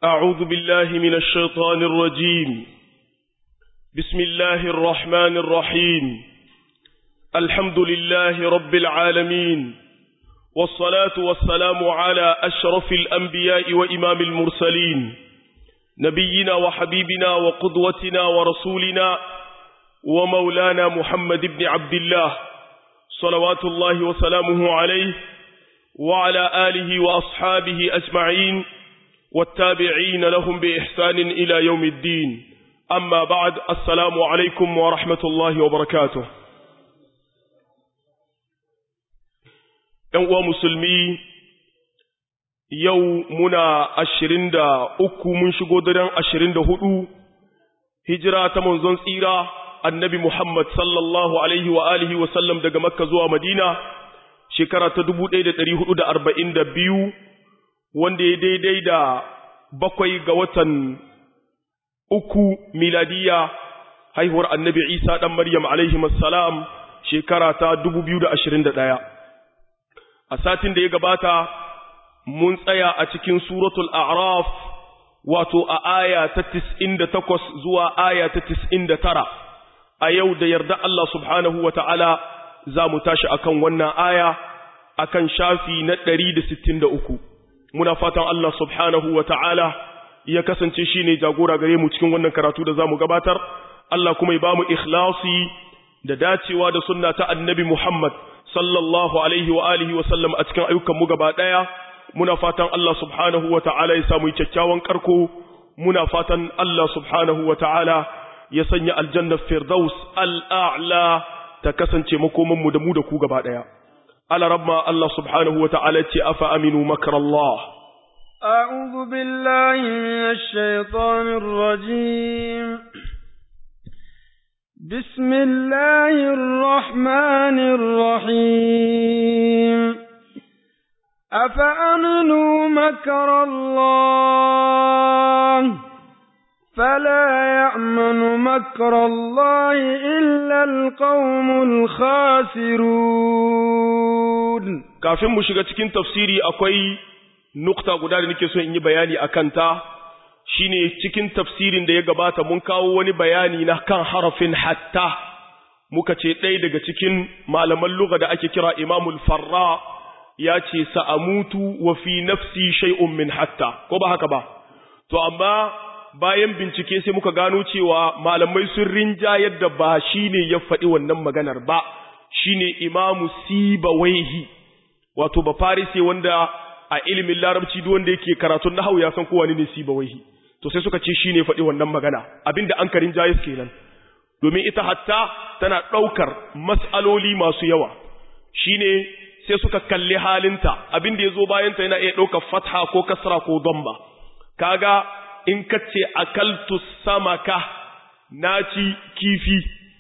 أعوذ بالله من الشيطان الرجيم بسم الله الرحمن الرحيم الحمد لله رب العالمين والصلاة والسلام على أشرف الأنبياء وإمام المرسلين نبينا وحبيبنا وقدوتنا ورسولنا ومولانا محمد بن عبد الله صلوات الله وسلامه عليه وعلى آله وأصحابه أجمعين والتابعين لهم بإحسان إلى يوم الدين أما بعد السلام عليكم ورحمة الله وبركاته ‘Yan musulmi yau muna ashirin da uku mun shigo daren ashirin da hudu hijira ta manzon tsira annabi Muhammad sallallahu Alaihi wa alihi wasallam daga Makka zuwa Madina shekara ta dubu ɗaya da ɗari hudu da arba'in da biyu wanda ya daidai da bakwai ga watan uku miladiya haihuwar annabi Isa ɗan Maryam alaihi salam shekara ta dubu biyu da ashirin da ɗaya. A satin da ya gabata mun tsaya a cikin suratul A'raf wato a aya ta tis'in da takwas zuwa aya ta tis'in da tara. A yau da yarda Allah subhanahu wa ta'ala za mu tashi akan wannan aya akan shafi na ɗari da sittin da uku. muna fatan Allah subhanahu wa ta'ala ya kasance shi ne jagora gare mu cikin wannan karatu da za mu gabatar, Allah kuma ya ba mu ikhlasi da dacewa da sunna ta annabi Muhammad sallallahu alaihi wa alihi wa sallam a cikin ayyukanmu gaba ɗaya, muna fatan Allah subhanahu wa ta'ala ya samu kyakkyawan karko, muna fatan Allah subhanahu wa ta'ala ya sanya aljannar Firdaus al'a'la ta kasance makomanmu da mu da ku gaba ɗaya. على رب الله سبحانه وتعالى أفأمنوا مكر الله أعوذ بالله من الشيطان الرجيم بسم الله الرحمن الرحيم أفأمنوا مكر الله فلا يأمن مكر الله إلا القوم الخاسرون kafin mu shiga cikin tafsiri akwai nukta guda da nake so in yi bayani a kanta shine cikin tafsirin da ya gabata mun kawo wani bayani na kan harafin hatta muka ce ɗaya daga cikin malaman lugha da ake kira imamul farra ya ce sa'amutu wa fi nafsi shay'un min hatta ko ba haka ba to amma bayan bincike sai muka gano cewa malamai sun rinja yadda ba shine ya faɗi wannan maganar ba shine imamu sibawaihi wato ba farise wanda a ilimin larabci duk wanda yake karatun nahwu ya san kowa ne sibawaihi to sai suka ce shine faɗi wannan magana abinda an karin jayis kenan domin ita hatta tana ɗaukar mas'aloli masu yawa shine sai suka kalli halinta abinda ya zo bayanta yana iya ɗaukar fatha ko kasra ko damba kaga in ka ce akaltu samaka na ci kifi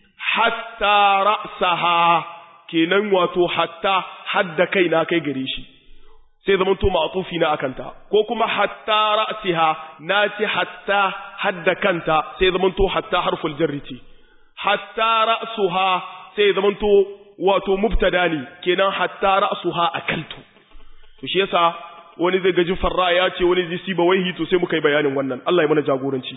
hatta ra'saha kenan wato hatta hadda kai na kai gare shi sai zaman to ma'tufi na akanta ko kuma hatta ra'siha na ci hatta hadda kanta sai zaman to hatta harful jarri ce hatta ra'suha sai zaman to wato mubtada ne kenan hatta ra'suha akaltu to shi yasa wani zai gaji farra ya ce wani zai siba waihi to sai muka yi bayanin wannan Allah ya mana jagoranci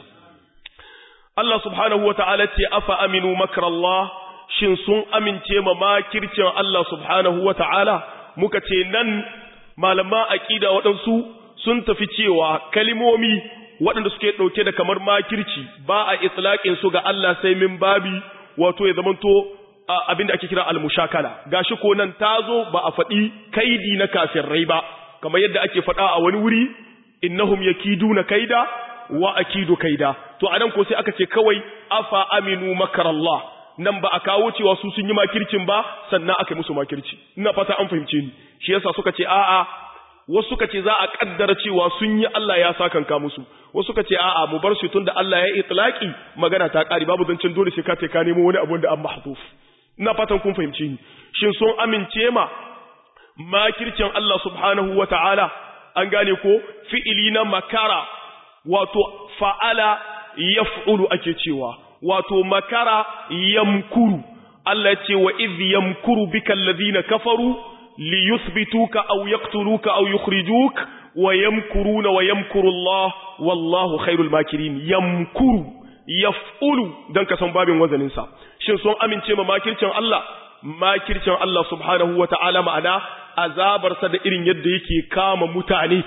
Allah subhanahu wata'ala ce afa aminu makrallah shin sun amince ma makircin Allah subhanahu wata'ala muka ce nan malama aqida waɗansu sun tafi cewa kalimomi waɗanda suke ɗauke da kamar makirci ba a itlaqin su ga Allah sai min babi wato ya zamanto abinda ake kira al-mushakala gashi ko nan tazo ba a faɗi kaidi na kafirai ba kamar yadda ake faɗa a wani wuri innahum yakiduna kaida wa akidu kaida to anan ko sai aka ce kawai afa aminu makarallah nan ba a kawo cewa su sun yi makircin ba sannan aka yi musu makirci ina fata an fahimce ni shi yasa suka ce a'a wasu suka ce za a kaddara cewa sun yi Allah ya sakanka musu wasu suka ce a'a mu bar shi tunda Allah ya itlaki magana ta kare babu zancen dole sai ka ce ka nemo wani abu da an mahdhuf ina fatan kun fahimce ni shin sun amince ma makircin Allah subhanahu wa ta'ala an gane ko fi'ili na makara wato fa'ala yaf'ulu ake cewa wato makara yamkuru Allah ce wa idh yamkuru bika alladhina kafaru li yuthbituka aw yaqtuluka aw yukhrijuk wa yamkuruna wa yamkuru Allah wallahu khairul makirin yamkuru yaf'ulu dan ka san babin wazanin sa shin sun amince ma makircin Allah makircin Allah subhanahu wata'ala ma'ana azabar sa da irin yadda yake kama mutane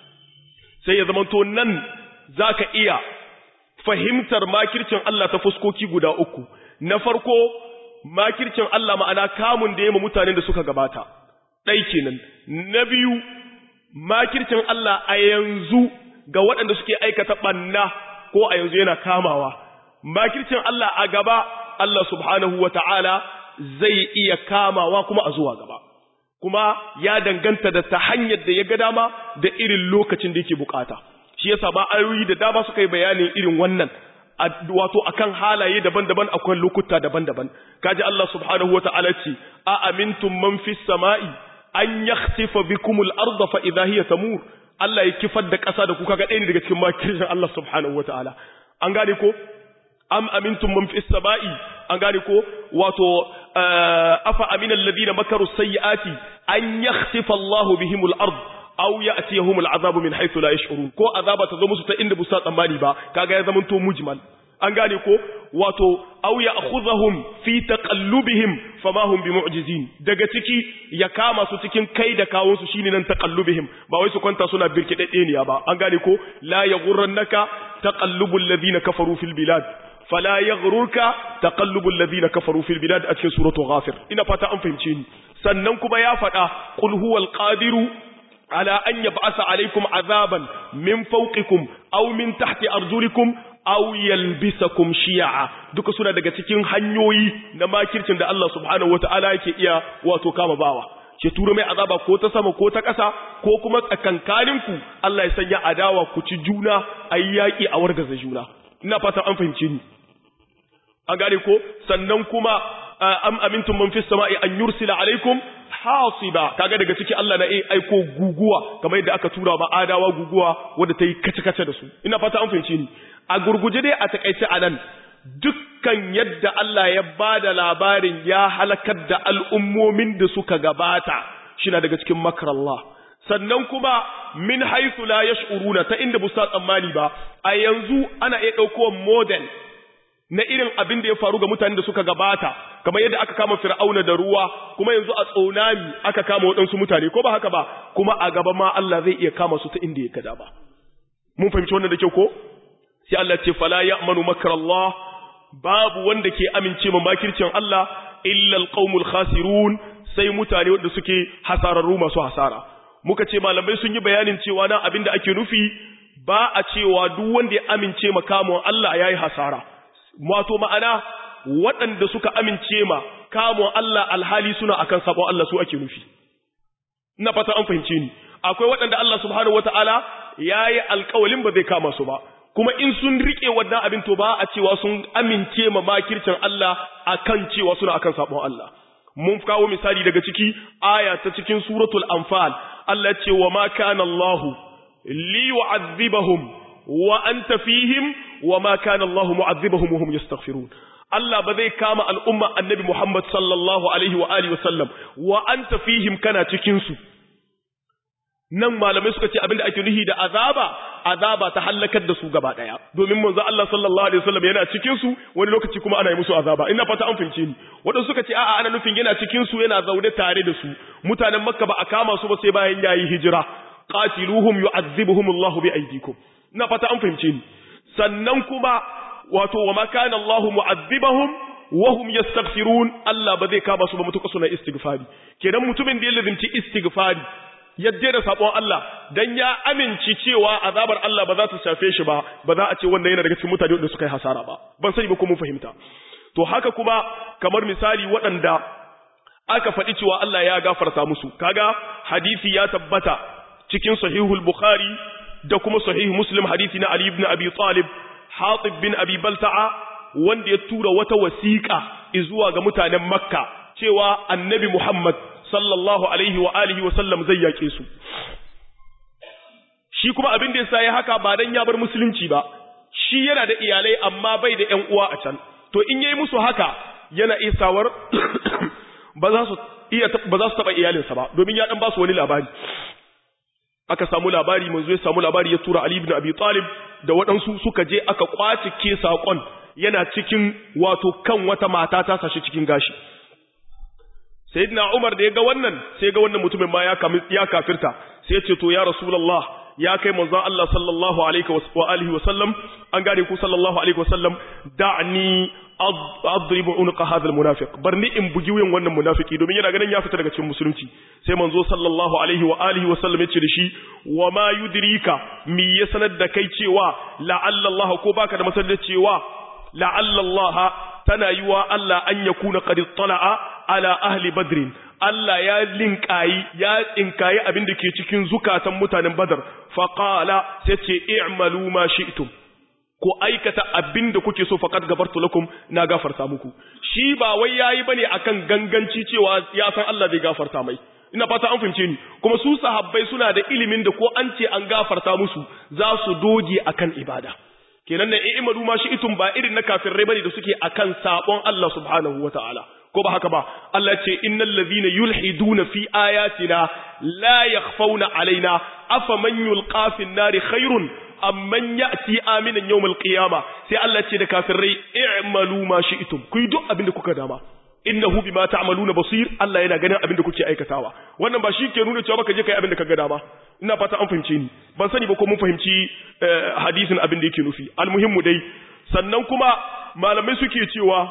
sai ya zamanto nan zaka iya fahimtar makircin Allah ta fuskoki guda uku na farko makircin Allah ma'ana kamun da ya mutanen da suka gabata ɗai kenan na biyu makircin Allah a yanzu ga waɗanda suke aikata ɓanna ko a yanzu yana kamawa makircin Allah a gaba Allah subhanahu wa ta'ala zai iya kamawa kuma a zuwa gaba kuma ya danganta da ta hanyar da ya ga dama da irin lokacin da yake bukata shi yasa ba ayoyi da dama suka yi bayanin irin wannan wato akan halaye daban-daban akwai lokuta daban-daban kaji Allah subhanahu wata'ala ce a amintum man fis sama'i an yakhsifa bikumul arda fa idha hiya tamur Allah ya kifar da ƙasa da kuka ga ɗaya daga cikin makirin Allah subhanahu wata'ala an gane ko am amintum man fis sama'i an gane ko wato afa amina alladhina makaru sayyiati an yakhsifa Allah bihimul ard aw ya'tiyahum al'azabu min haythu la yash'urun ko azaba ta zo musu ta inda busa tsammani ba kaga ya zamanto mujmal an gane ko wato aw ya'khudhahum fi taqallubihim fama hum bimu'jizin daga ciki ya kama su cikin kai da kawun su shine nan taqallubihim ba wai su kwanta suna birkidedeniya ba an gane ko la yaghurrannaka taqallubul ladina kafaru fil bilad fala yaghrurka taqallubul ladina kafaru fil bilad a cikin suratul ghafir ina fata an fahimce ni sannan kuma ya faɗa qul huwal qadiru على أن يبعث عليكم عذابا من فوقكم أو من تحت أرجلكم أو يلبسكم شيعا duka suna daga cikin hanyoyi na makircin da Allah subhanahu wataala yake iya wato kama bawa ke tura mai azaba ko ta sama ko ta ƙasa ko kuma tsakankaninku Allah ya sanya adawa ku ci juna ayi yaki a wargaza juna ina fatan an fahimce ni an gane ko sannan kuma am amintum man fis sama'i an yursila alaikum hasiba kaga daga ciki Allah na aiko guguwa kamar yadda aka tura ba adawa guguwa wanda ta yi kace-kace da su ina fata an fahimci ni a gurguje dai a takaice anan dukkan yadda Allah ya bada labarin ya halakar da al'ummomin da suka gabata shina daga cikin makarallah sannan kuma min haythu la yash'uruna ta inda busa tsammani ba a yanzu ana iya dauko model na irin abin da ya faru ga mutanen da suka gabata kamar yadda aka kama fir'auna da ruwa kuma yanzu a tsunami aka kama waɗansu mutane ko ba haka ba kuma a gaba ma Allah zai iya kama su ta inda ya kada ba mun fahimci wannan da kyau ko sai Allah ce fala ya'manu makrallah babu wanda ke amince ma makircin Allah illa alqaumul khasirun sai mutane wanda suke hasararru masu hasara muka ce malamai sun yi bayanin cewa nan abin da ake nufi ba a cewa duk wanda ya amince ma kamun Allah yayi hasara wato ma'ana waɗanda suka amince ma kamun Allah alhali suna akan sabon Allah su ake nufi ina fata an fahimce ni akwai waɗanda Allah subhanahu wataala yayi alƙawalin ba zai kama su ba kuma in sun rike wannan abin to ba a cewa sun amince ma makircin Allah akan cewa suna akan sabon Allah mun kawo misali daga ciki aya ta cikin suratul anfal Allah ce wa ma kana Allah li yu'adhibahum wa anta fihim wa ma kana Allah mu'adhibahum wa hum yastaghfirun Allah ba zai kama al'umma annabi Muhammad sallallahu alaihi wa alihi wa sallam wa anta fihim kana cikin su nan malamai suka ce abinda ake nuhi da azaba azaba ta halakar da su gaba daya domin manzo Allah sallallahu alaihi wasallam yana cikin su wani lokaci kuma ana yi musu azaba ina fata an fince ni wadanda suka ce a'a ana nufin yana cikin su yana zaune tare da su mutanen makka ba a kama su ba sai bayan yayi hijira qatiluhum yu'adhibuhum Allahu bi aydikum ina fata an fince ni sannan kuma wato wa ma kana Allahu mu'adhibahum wa hum yastaghfirun Allah ba zai kama su ba mutuka suna istighfari kenan mutumin da ya lazimci istighfari yadda da sabon Allah dan ya aminci cewa azabar Allah ba za ta shafe shi ba ba za a ce wanda yana daga cikin mutane da suka yi hasara ba ban sani ba ko mun fahimta to haka kuma kamar misali waɗanda aka faɗi cewa Allah ya gafarta musu kaga hadisi ya tabbata cikin sahihul bukhari da kuma sahih muslim hadisi na ali ibn abi talib hatib bin abi balta'a wanda ya tura wata wasiƙa zuwa ga mutanen makka cewa annabi muhammad sallallahu alaihi wa alihi wa sallam zai yake su shi kuma abin da yasa ya haka ba dan ya bar musulunci ba shi yana da iyalai amma bai da ƴan uwa a can to in yayi musu haka yana isawar ba za su iya ba za su taba iyalinsa ba domin ya dan ba su wani labari aka samu labari manzo ya samu labari ya tura Ali ibn Abi Talib da waɗansu suka je aka kwace ke saƙon yana cikin wato kan wata mata ta sashi cikin gashi sayyidina Umar da ya ga wannan sai ga wannan mutumin ma ya ya kafirta sai ya ce to ya rasulullah ya kai manzon Allah sallallahu alaihi wa alihi wa sallam an gane ku sallallahu alaihi wa sallam da'ni adribu unqa hadha almunafiq barni in bugi wuyan wannan munafiki domin yana ganin ya fita daga cikin musulunci sai manzo sallallahu alaihi wa alihi wa sallam yace da shi wa ma yudrika mi ya sanar da kai cewa la'alla Allah ko baka da masanar cewa la'alla Allah tana yiwa Allah an yakuna qad tala'a ala ahli badrin Allah ya linkayi ya tsinkayi abin da ke cikin zukatan mutanen Badar faqala sai ce i'malu ma shi'tum ko aikata abin da kuke so faqad gafartu lakum na gafarta muku shi ba wai yayi bane akan ganganci cewa ya san Allah zai gafarta mai ina fata an fahimce ni kuma su sahabbai suna da ilimin da ko an ce an gafarta musu za su doge akan ibada kenan na i'malu ma shi'tum ba irin na kafirai bane da suke akan sabon Allah subhanahu wataala ko ba haka ba Allah ce innal ladhina yulhiduna fi ayatina la yakhfawna alaina afaman yulqa fi an-nari khairun amman ya'ti aminan yawmal qiyama sai Allah ce da kafirai i'malu ma shi'tum ku duk abin da kuka dama innahu bima ta'maluna basir Allah yana ganin abin da kuke aikatawa wannan ba shi ke nuna cewa baka je kai abin da kaga dama ina fata an fahimce ni ban sani ba ko mun fahimci hadisin abin da yake nufi almuhimmu dai sannan kuma malamai suke cewa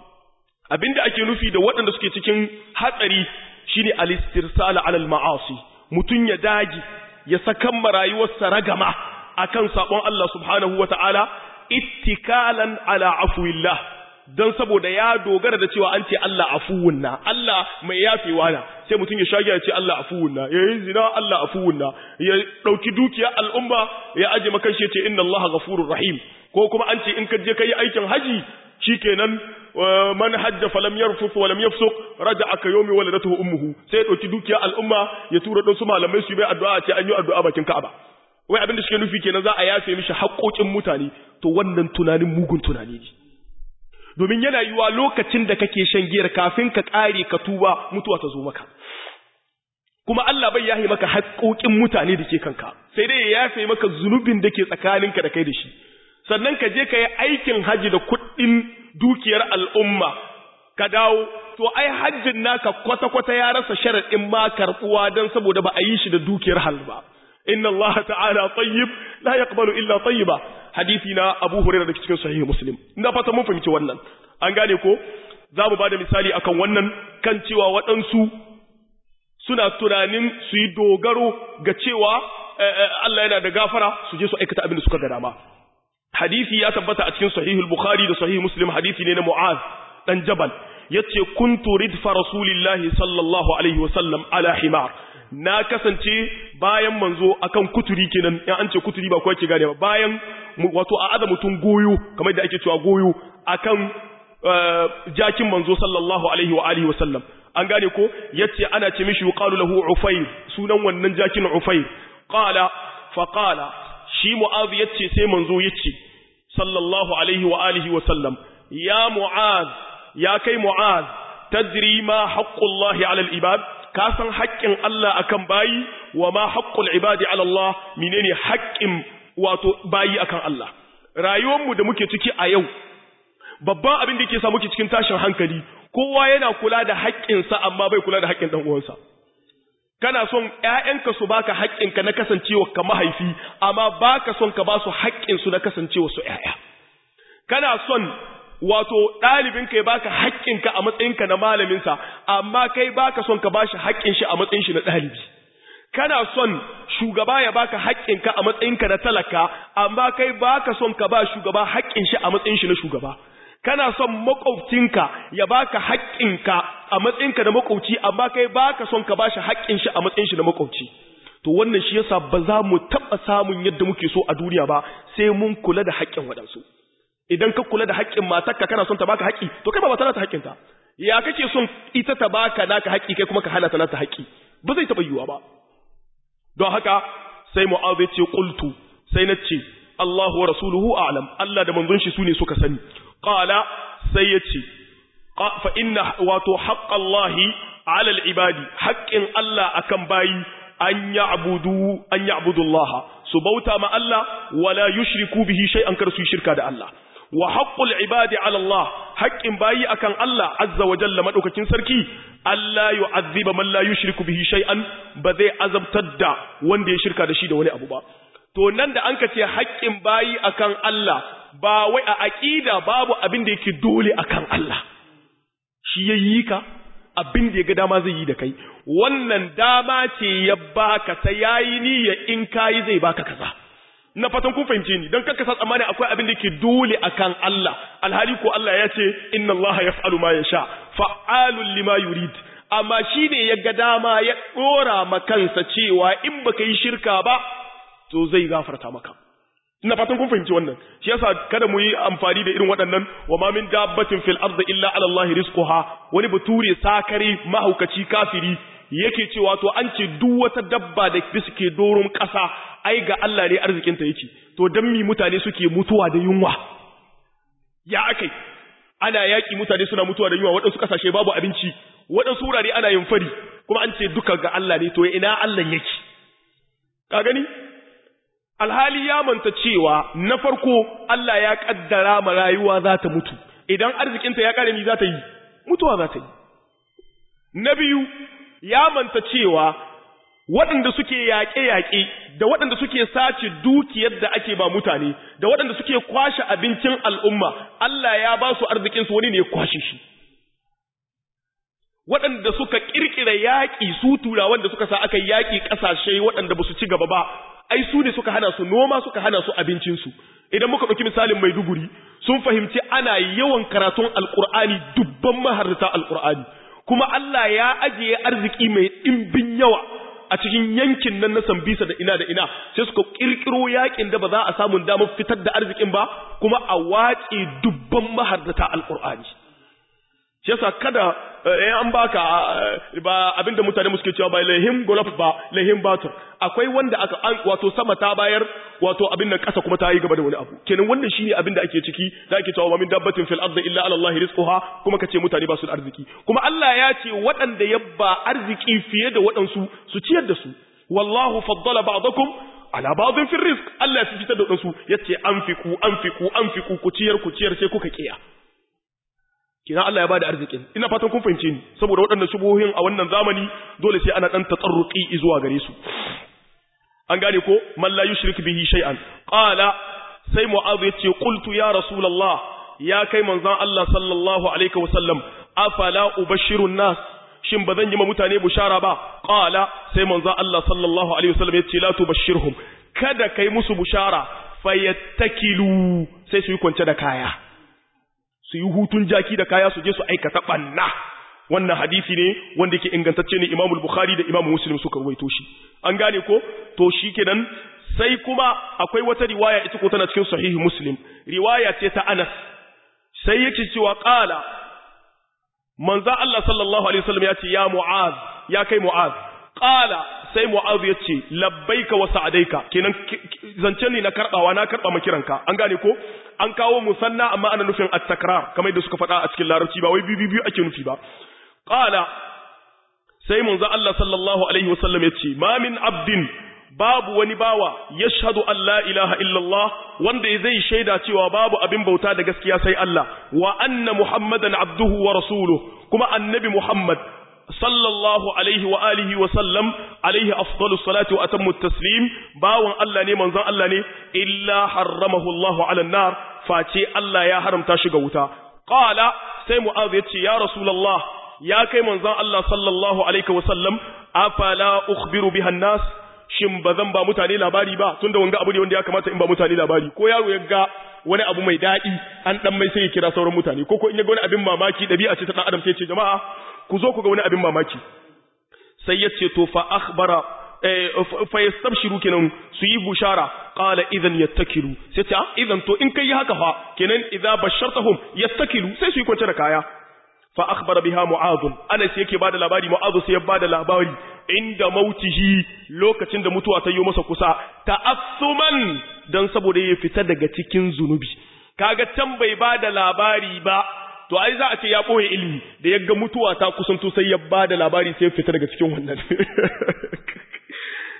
abinda ake nufi da waɗanda suke cikin hatsari shine al-istirsala ala al-ma'asi mutun ya dagi ya sakan marayuwarsa ragama akan sabon Allah subhanahu wata'ala ittikalan ala afwillah dan saboda ya dogara da cewa an ce Allah afuwun na Allah mai yafewa na sai mutun ya shage ya ce Allah afuwun na yayin zina Allah afuwun na ya dauki dukiya al'umma ya aje maka shi ya ce inna Allah ghafurur rahim ko kuma an ce in ka je kai aikin haji shikenan man hajja falam yarfuf walam yafsuq raja'a ka yawmi waladatuhu ummuhu sai ya dauki dukiya al'umma ya tura dan su malamai su bai addu'a ce an yi addu'a bakin Ka'aba wai abin da shi nufi kenan za a yafe mishi haƙoƙin mutane to wannan tunanin mugun tunani ne domin yana yiwa lokacin da kake shan giyar kafin ka ƙare ka tuba mutuwa ta zo maka kuma Allah bai yahi maka haƙoƙin mutane da ke kanka sai dai ya yafe maka zunubin da ke tsakaninka da kai da shi sannan ka je ka yi aikin haji da kuɗin dukiyar al'umma ka dawo to ai hajjin naka kwata-kwata ya rasa sharaɗin ma karɓuwa don saboda ba a yi shi da dukiyar hal ba inna Allah ta'ala tayyib la yaqbalu illa tayyiba hadisi na Abu Hurairah da cikin sahih Muslim ina fata mun fahimci wannan an gane ko za mu bada misali akan wannan kan cewa waɗansu suna tunanin su yi dogaro ga cewa Allah yana da gafara su je su aikata abin da suka ga dama hadisi ya tabbata a cikin sahihul bukhari da sahih muslim hadisi ne na mu'az dan jabal yace kuntu ridfa rasulillahi sallallahu alaihi wasallam ala himar na kasance bayan manzo akan kuturi kenan in an ce kuturi ba kowa ke gane ba bayan wato a aza mutum goyo kamar da ake cewa goyo akan jakin manzo sallallahu alaihi wa alihi wasallam an gane ko yace ana ce mishi yuqalu lahu ufair sunan wannan jakin ufair qala fa qala shi mu'az yace sai manzo yace sallallahu alaihi wa alihi wa sallam ya mu'az ya kai mu'az tadri ma haqqullahi ala al-ibad ka san haƙƙin Allah akan bayi wa ma haqqul ibadi ala Allah menene haƙƙin wato bayi akan Allah rayuwar mu da muke ciki a yau babban abin da yake sa muke cikin tashin hankali kowa yana kula da haƙƙinsa amma bai kula da haƙƙin dan uwansa kana son ƴaƴanka su baka haƙƙinka na kasancewa ka mahaifi amma baka son ka ba su haƙƙin su na kasancewa su ƴaƴa kana son wato ɗalibinka ya baka haƙƙinka a matsayinka na malaminsa amma kai baka son ka bashi haƙƙin shi a matsayin shi na ɗalibi kana son shugaba ya baka haƙƙinka a matsayinka na talaka amma kai baka son ka ba shugaba haƙƙin shi a matsayin shi na shugaba kana son makwabcinka ya baka haƙƙinka a matsayinka na makwabci amma kai baka son ka bashi haƙƙin shi a matsayin shi na makwabci to wannan shi yasa ba za mu taɓa samun yadda muke so a duniya ba sai mun kula da haƙƙin waɗansu idan ka kula da haƙƙin matarka kana son ta baka haƙƙi to kai ba ba ta nata haƙƙinta ya kake son ita ta baka naka haƙƙi kai kuma ka hana ta nata haƙƙi ba zai taɓa yiwuwa ba don haka sai mu'adh ya ce qultu sai na ce Allahu wa rasuluhu a'lam Allah da manzon shi sune suka sani qala sai ya ce fa inna wato haqqallahi 'ala al-ibadi haqqin Allah akan bayi an ya'budu an ya'budu Allah su bauta ma Allah wala yushriku bihi shay'an kar su shirka da Allah wa haqqul ibadi ala Allah haqqin bayi akan Allah azza wa jalla madaukakin sarki Allah yu'azziba man la yushriku bihi shay'an ba zai azabtar da wanda ya shirka da shi da wani abu ba to nan da an ka ce haƙƙin bayi akan Allah ba wai a aqida babu abin da yake dole akan Allah shi yayi ka abin da ya ga dama zai yi da kai wannan dama ce ya baka ta yayi niyya in kayi zai baka kaza na fatan kun fahimce ni dan kanka sa tsammani akwai abin da yake dole akan Allah alhali ko Allah ya ce inna Allah yaf'alu ma yasha fa'alul lima yurid amma shine ya ga dama ya dora ma kansa cewa in baka yi shirka ba to zai gafarta maka ina fatan kun fahimci wannan shi yasa kada mu yi amfani da irin waɗannan wa ma min dabbatin fil ardi illa ala Allah rizquha wani bature sakare mahaukaci kafiri yake cewa to an ce duk wata dabba da suke doron ƙasa ai ga Allah ne arzikin ta yake to dan mi mutane suke mutuwa da yunwa ya akai ana yaki mutane suna mutuwa da yunwa waɗansu kasashe babu abinci waɗansu wurare ana yin fari kuma an ce duka ga Allah ne to ina Allah yake ka gani alhali ya manta cewa na farko Allah ya kaddara ma rayuwa za ta mutu idan arzikinta ya kare mi za ta yi mutuwa za ta yi na biyu ya manta cewa waɗanda suke yaƙe-yaƙe da waɗanda suke sace dukiyar da ake ba mutane da waɗanda suke kwashe abincin al'umma Allah ya ba su arzikinsu wani ne ya kwashe shi waɗanda suka ƙirƙira yaƙi su turawan da suka sa aka yaƙi ƙasashe waɗanda ba su ci gaba ba ai su ne suka hana su noma suka hana su abincinsu idan muka ɗauki misalin maiduguri sun fahimci ana yawan karatun alƙur'ani dubban maharta alƙur'ani kuma Allah ya ajiye arziki mai ɗimbin yawa a cikin yankin nan na sambisa da ina da ina sai suka ƙirƙiro yaƙin da ba za a samun damar fitar da arzikin ba kuma a wace dubban maharta alƙur'ani shi yasa kada eh an baka ba abinda mutane muke cewa ba lahim golf ba lahim batur akwai wanda aka an wato sama ta bayar wato abin nan kasa kuma ta yi gaba da wani abu kenan wannan shine abin da ake ciki da ake cewa min dabbatin fil ardi illa ala allahi rizquha kuma kace mutane ba su da arziki kuma Allah ya ce waɗanda yabba arziki fiye da waɗansu su ciyar da su wallahu faddala ba'dakum ala ba'dhin fil rizq Allah ya fitar da waɗansu yace anfiku anfiku anfiku ku ciyar ku ciyar sai kuka kiya kina Allah ya bada arzikin ina fatan kun fahimce ni saboda waɗannan shubuhohin a wannan zamani dole sai ana dan tatsarruqi zuwa gare su an gane ko man la yushrik bihi shay'an qala sai mu'adh yace qultu ya rasulullah ya kai manzon Allah sallallahu alaihi wasallam afala ubashiru nas shin bazan yi ma mutane bushara ba qala sai manzon Allah sallallahu alaihi wasallam yace la tubashirhum kada kai musu bushara fayattakilu sai su yi kwance da kaya su yi hutun jaki da kaya su je su aikata banna wannan hadisi ne wanda yake ingantacce ne Imam Bukhari da Imam Muslim suka ruwaito shi an gane ko to shikenan sai kuma akwai wata riwaya ita ko tana cikin sahihi Muslim riwaya ce ta Anas sai yake cewa qala manzo Allah sallallahu alaihi wasallam ya ce ya Mu'az ya kai Mu'az qala sai Mu'az ya ce labbaika wa sa'adaika kenan zancen ne na karbawa na karba makiranka an gane ko an kawo musanna amma ana nufin at-takrar kamar yadda suka faɗa a cikin larabci ba wai biyu biyu ake nufi ba qala sai manzo Allah sallallahu alaihi wasallam yace ma min abdin babu wani bawa yashhadu an la ilaha illallah wanda zai shaida cewa babu abin bauta da gaskiya sai Allah wa anna muhammadan abduhu wa rasuluhu kuma annabi muhammad sallallahu alaihi wa alihi wa sallam alaihi afdalus salatu wa atammu taslim bawon Allah ne manzon Allah ne illa harramahu Allahu ala nar face Allah ya haramta shi ga wuta qala sai mu'adh yace ya rasulullah ya kai manzon Allah sallallahu alaihi wa sallam afala ukhbiru biha nas shin bazan ba mutane labari ba tunda wanga abu ne wanda ya kamata in ba mutane labari ko yaro ya ga wani abu mai daɗi an dan mai sai ya kira sauran mutane ko ko in ya ga wani abin mamaki dabi'a ce ta dan adam sai ya ce jama'a ku zo ku ga wani abin mamaki sai ya ce to fa akhbara fa yastabshiru kenan su yi bushara qala idan yattakilu sai ta idan to in kai haka fa kenan idza bashartahum yattakilu sai su yi kwance da kaya fa akhbara biha mu'adh anas yake bada labari mu'adh sai ya bada labari inda mautihi lokacin da mutuwa ta yi masa kusa ta'assuman dan saboda ya fita daga cikin zunubi kaga can bai bada labari ba to ai za a ce ya ɓoye ilimi da ya ga mutuwa ta kusanto sai ya ba da labari sai ya fita daga cikin wannan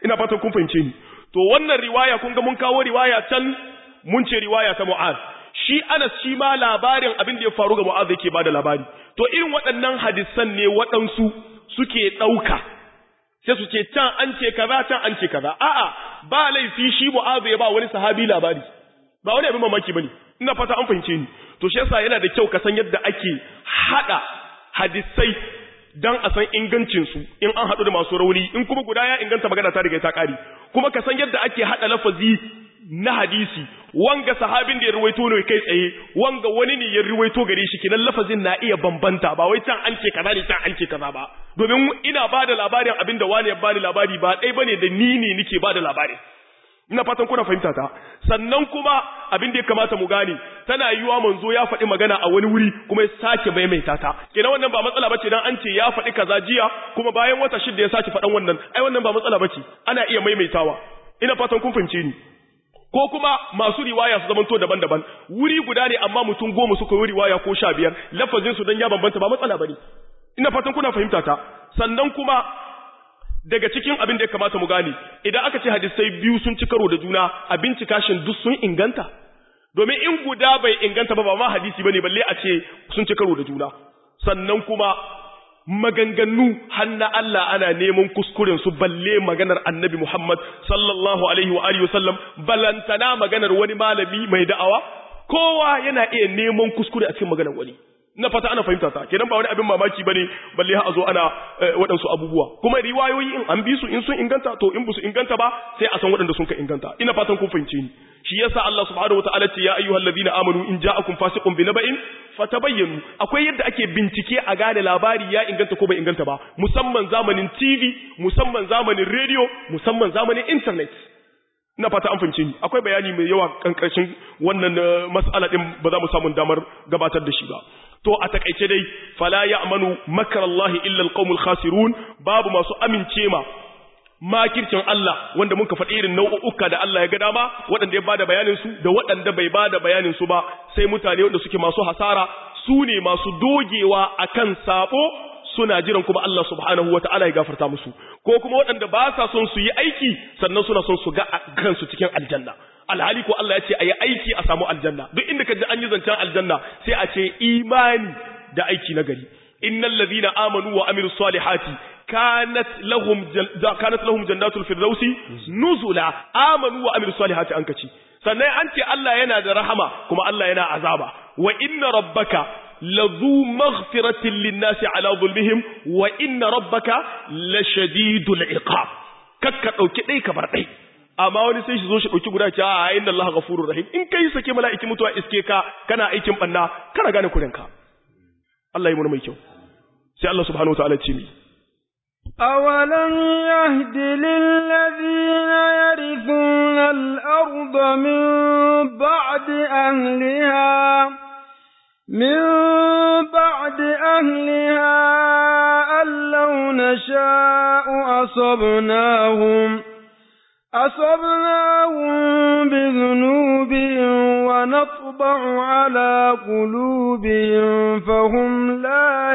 ina fatan kun fahimce ni to wannan riwaya kun ga mun kawo riwaya can mun ce riwaya ta Mu'az shi Anas shi ma labarin abin da ya faru ga Mu'az yake bada labari to irin waɗannan hadisan ne waɗansu suke ɗauka sai su ce can an ce kaza can an ce kaza a'a ba laifi shi Mu'az ya ba wani sahabi labari ba wani abin mamaki bane ina fata an fahimce ni to shi yasa yana da kyau ka san yadda ake hada hadisai dan a san ingancin su in an hadu da masu rauni in kuma guda ya inganta magana ta riga ta kare kuma ka san yadda ake hada lafazi na hadisi wanga sahabin da ya ruwaito ne kai tsaye wanga wani ne ya ruwaito gare shi kinan lafazin na iya bambanta ba wai can an ce kaza ne can an ce kaza ba domin ina bada labarin abinda wani ya bani labari ba dai bane da ni ne nake bada labarin ina fatan kuna fahimta ta sannan kuma abin da ya kamata mu gane tana yiwa manzo ya faɗi magana a wani wuri kuma ya sake maimaita ta kenan wannan ba matsala bace dan an ce ya faɗi kaza jiya kuma bayan wata shida ya sake faɗan wannan ai wannan ba matsala bace ana iya maimaitawa ina fatan kun fahimce ni ko kuma masu riwaya su zamanto daban-daban wuri guda ne amma mutum goma suka yi riwaya ko sha biyar lafazin su dan ya bambanta ba matsala bane ina fatan kuna fahimta ta sannan kuma daga cikin abin da ya kamata mu gane idan aka ce hadisai biyu sun ci karo da juna a bincika shin duk sun inganta domin in guda bai inganta ba ba ma hadisi bane balle a ce sun ci karo da juna sannan kuma maganganu hanna Allah ana neman kuskuren su balle maganar Annabi Muhammad sallallahu alaihi wa alihi wasallam balantana maganar wani malami mai da'awa kowa yana iya neman kuskure a cikin maganar wani na fata ana fahimta ta kenan ba wani abin mamaki bane balle ha a zo ana waɗansu abubuwa kuma riwayoyi in an bi su in sun inganta to in su inganta ba sai a san waɗanda sun ka inganta ina fatan kun fahimce ni shi yasa Allah subhanahu wataala ce ya ayyuhal ladina amanu in ja'akum fasiqun binaba'in fatabayyanu akwai yadda ake bincike a gane labari ya inganta ko bai inganta ba musamman zamanin TV musamman zamanin radio musamman zamanin internet ina fata an fahimce ni akwai bayani mai yawa kankarshin wannan mas'ala din ba za mu samu damar gabatar da shi ba to a takaice dai fala ya'manu makarallahi illa alqaumul khasirun babu masu amince ma makircin Allah wanda muka faɗi irin nau'uka da Allah ya ga dama waɗanda ya bada bayanin su da waɗanda bai bada bayanin su ba sai mutane wanda suke masu hasara su ne masu dogewa akan sabo suna jiran kuma Allah subhanahu wata'ala ya gafarta musu ko kuma waɗanda ba sa son su yi aiki sannan suna son su ga kansu cikin aljanna alhali ko Allah ya ce a yi aiki a samu aljanna duk inda ka ji an yi zancen aljanna sai a ce imani da aiki na gari innal ladhina amanu wa amilus salihati kanat lahum kanat lahum jannatul firdausi nuzula amanu wa amilus salihati an kaci sannan an ce Allah yana da rahama kuma Allah yana azaba wa inna rabbaka lazu maghfiratin linnasi ala zulmihim wa inna rabbaka lashadidul iqab kakka dauki dai ka bar dai amma wani sai shi zo shi dauki guda ce a inna Allah ghafurur rahim in kai sake mala'iki mutuwa iske ka kana aikin banna kana gane kurenka Allah yi mu mai kyau sai Allah subhanahu wataala ce mi أولم يهد للذين يرثون الأرض من بعد أهلها من بعد أهلها أن لو نشاء أصبناهم أصبناهم بذنوبهم ونطبع على قلوبهم فهم لا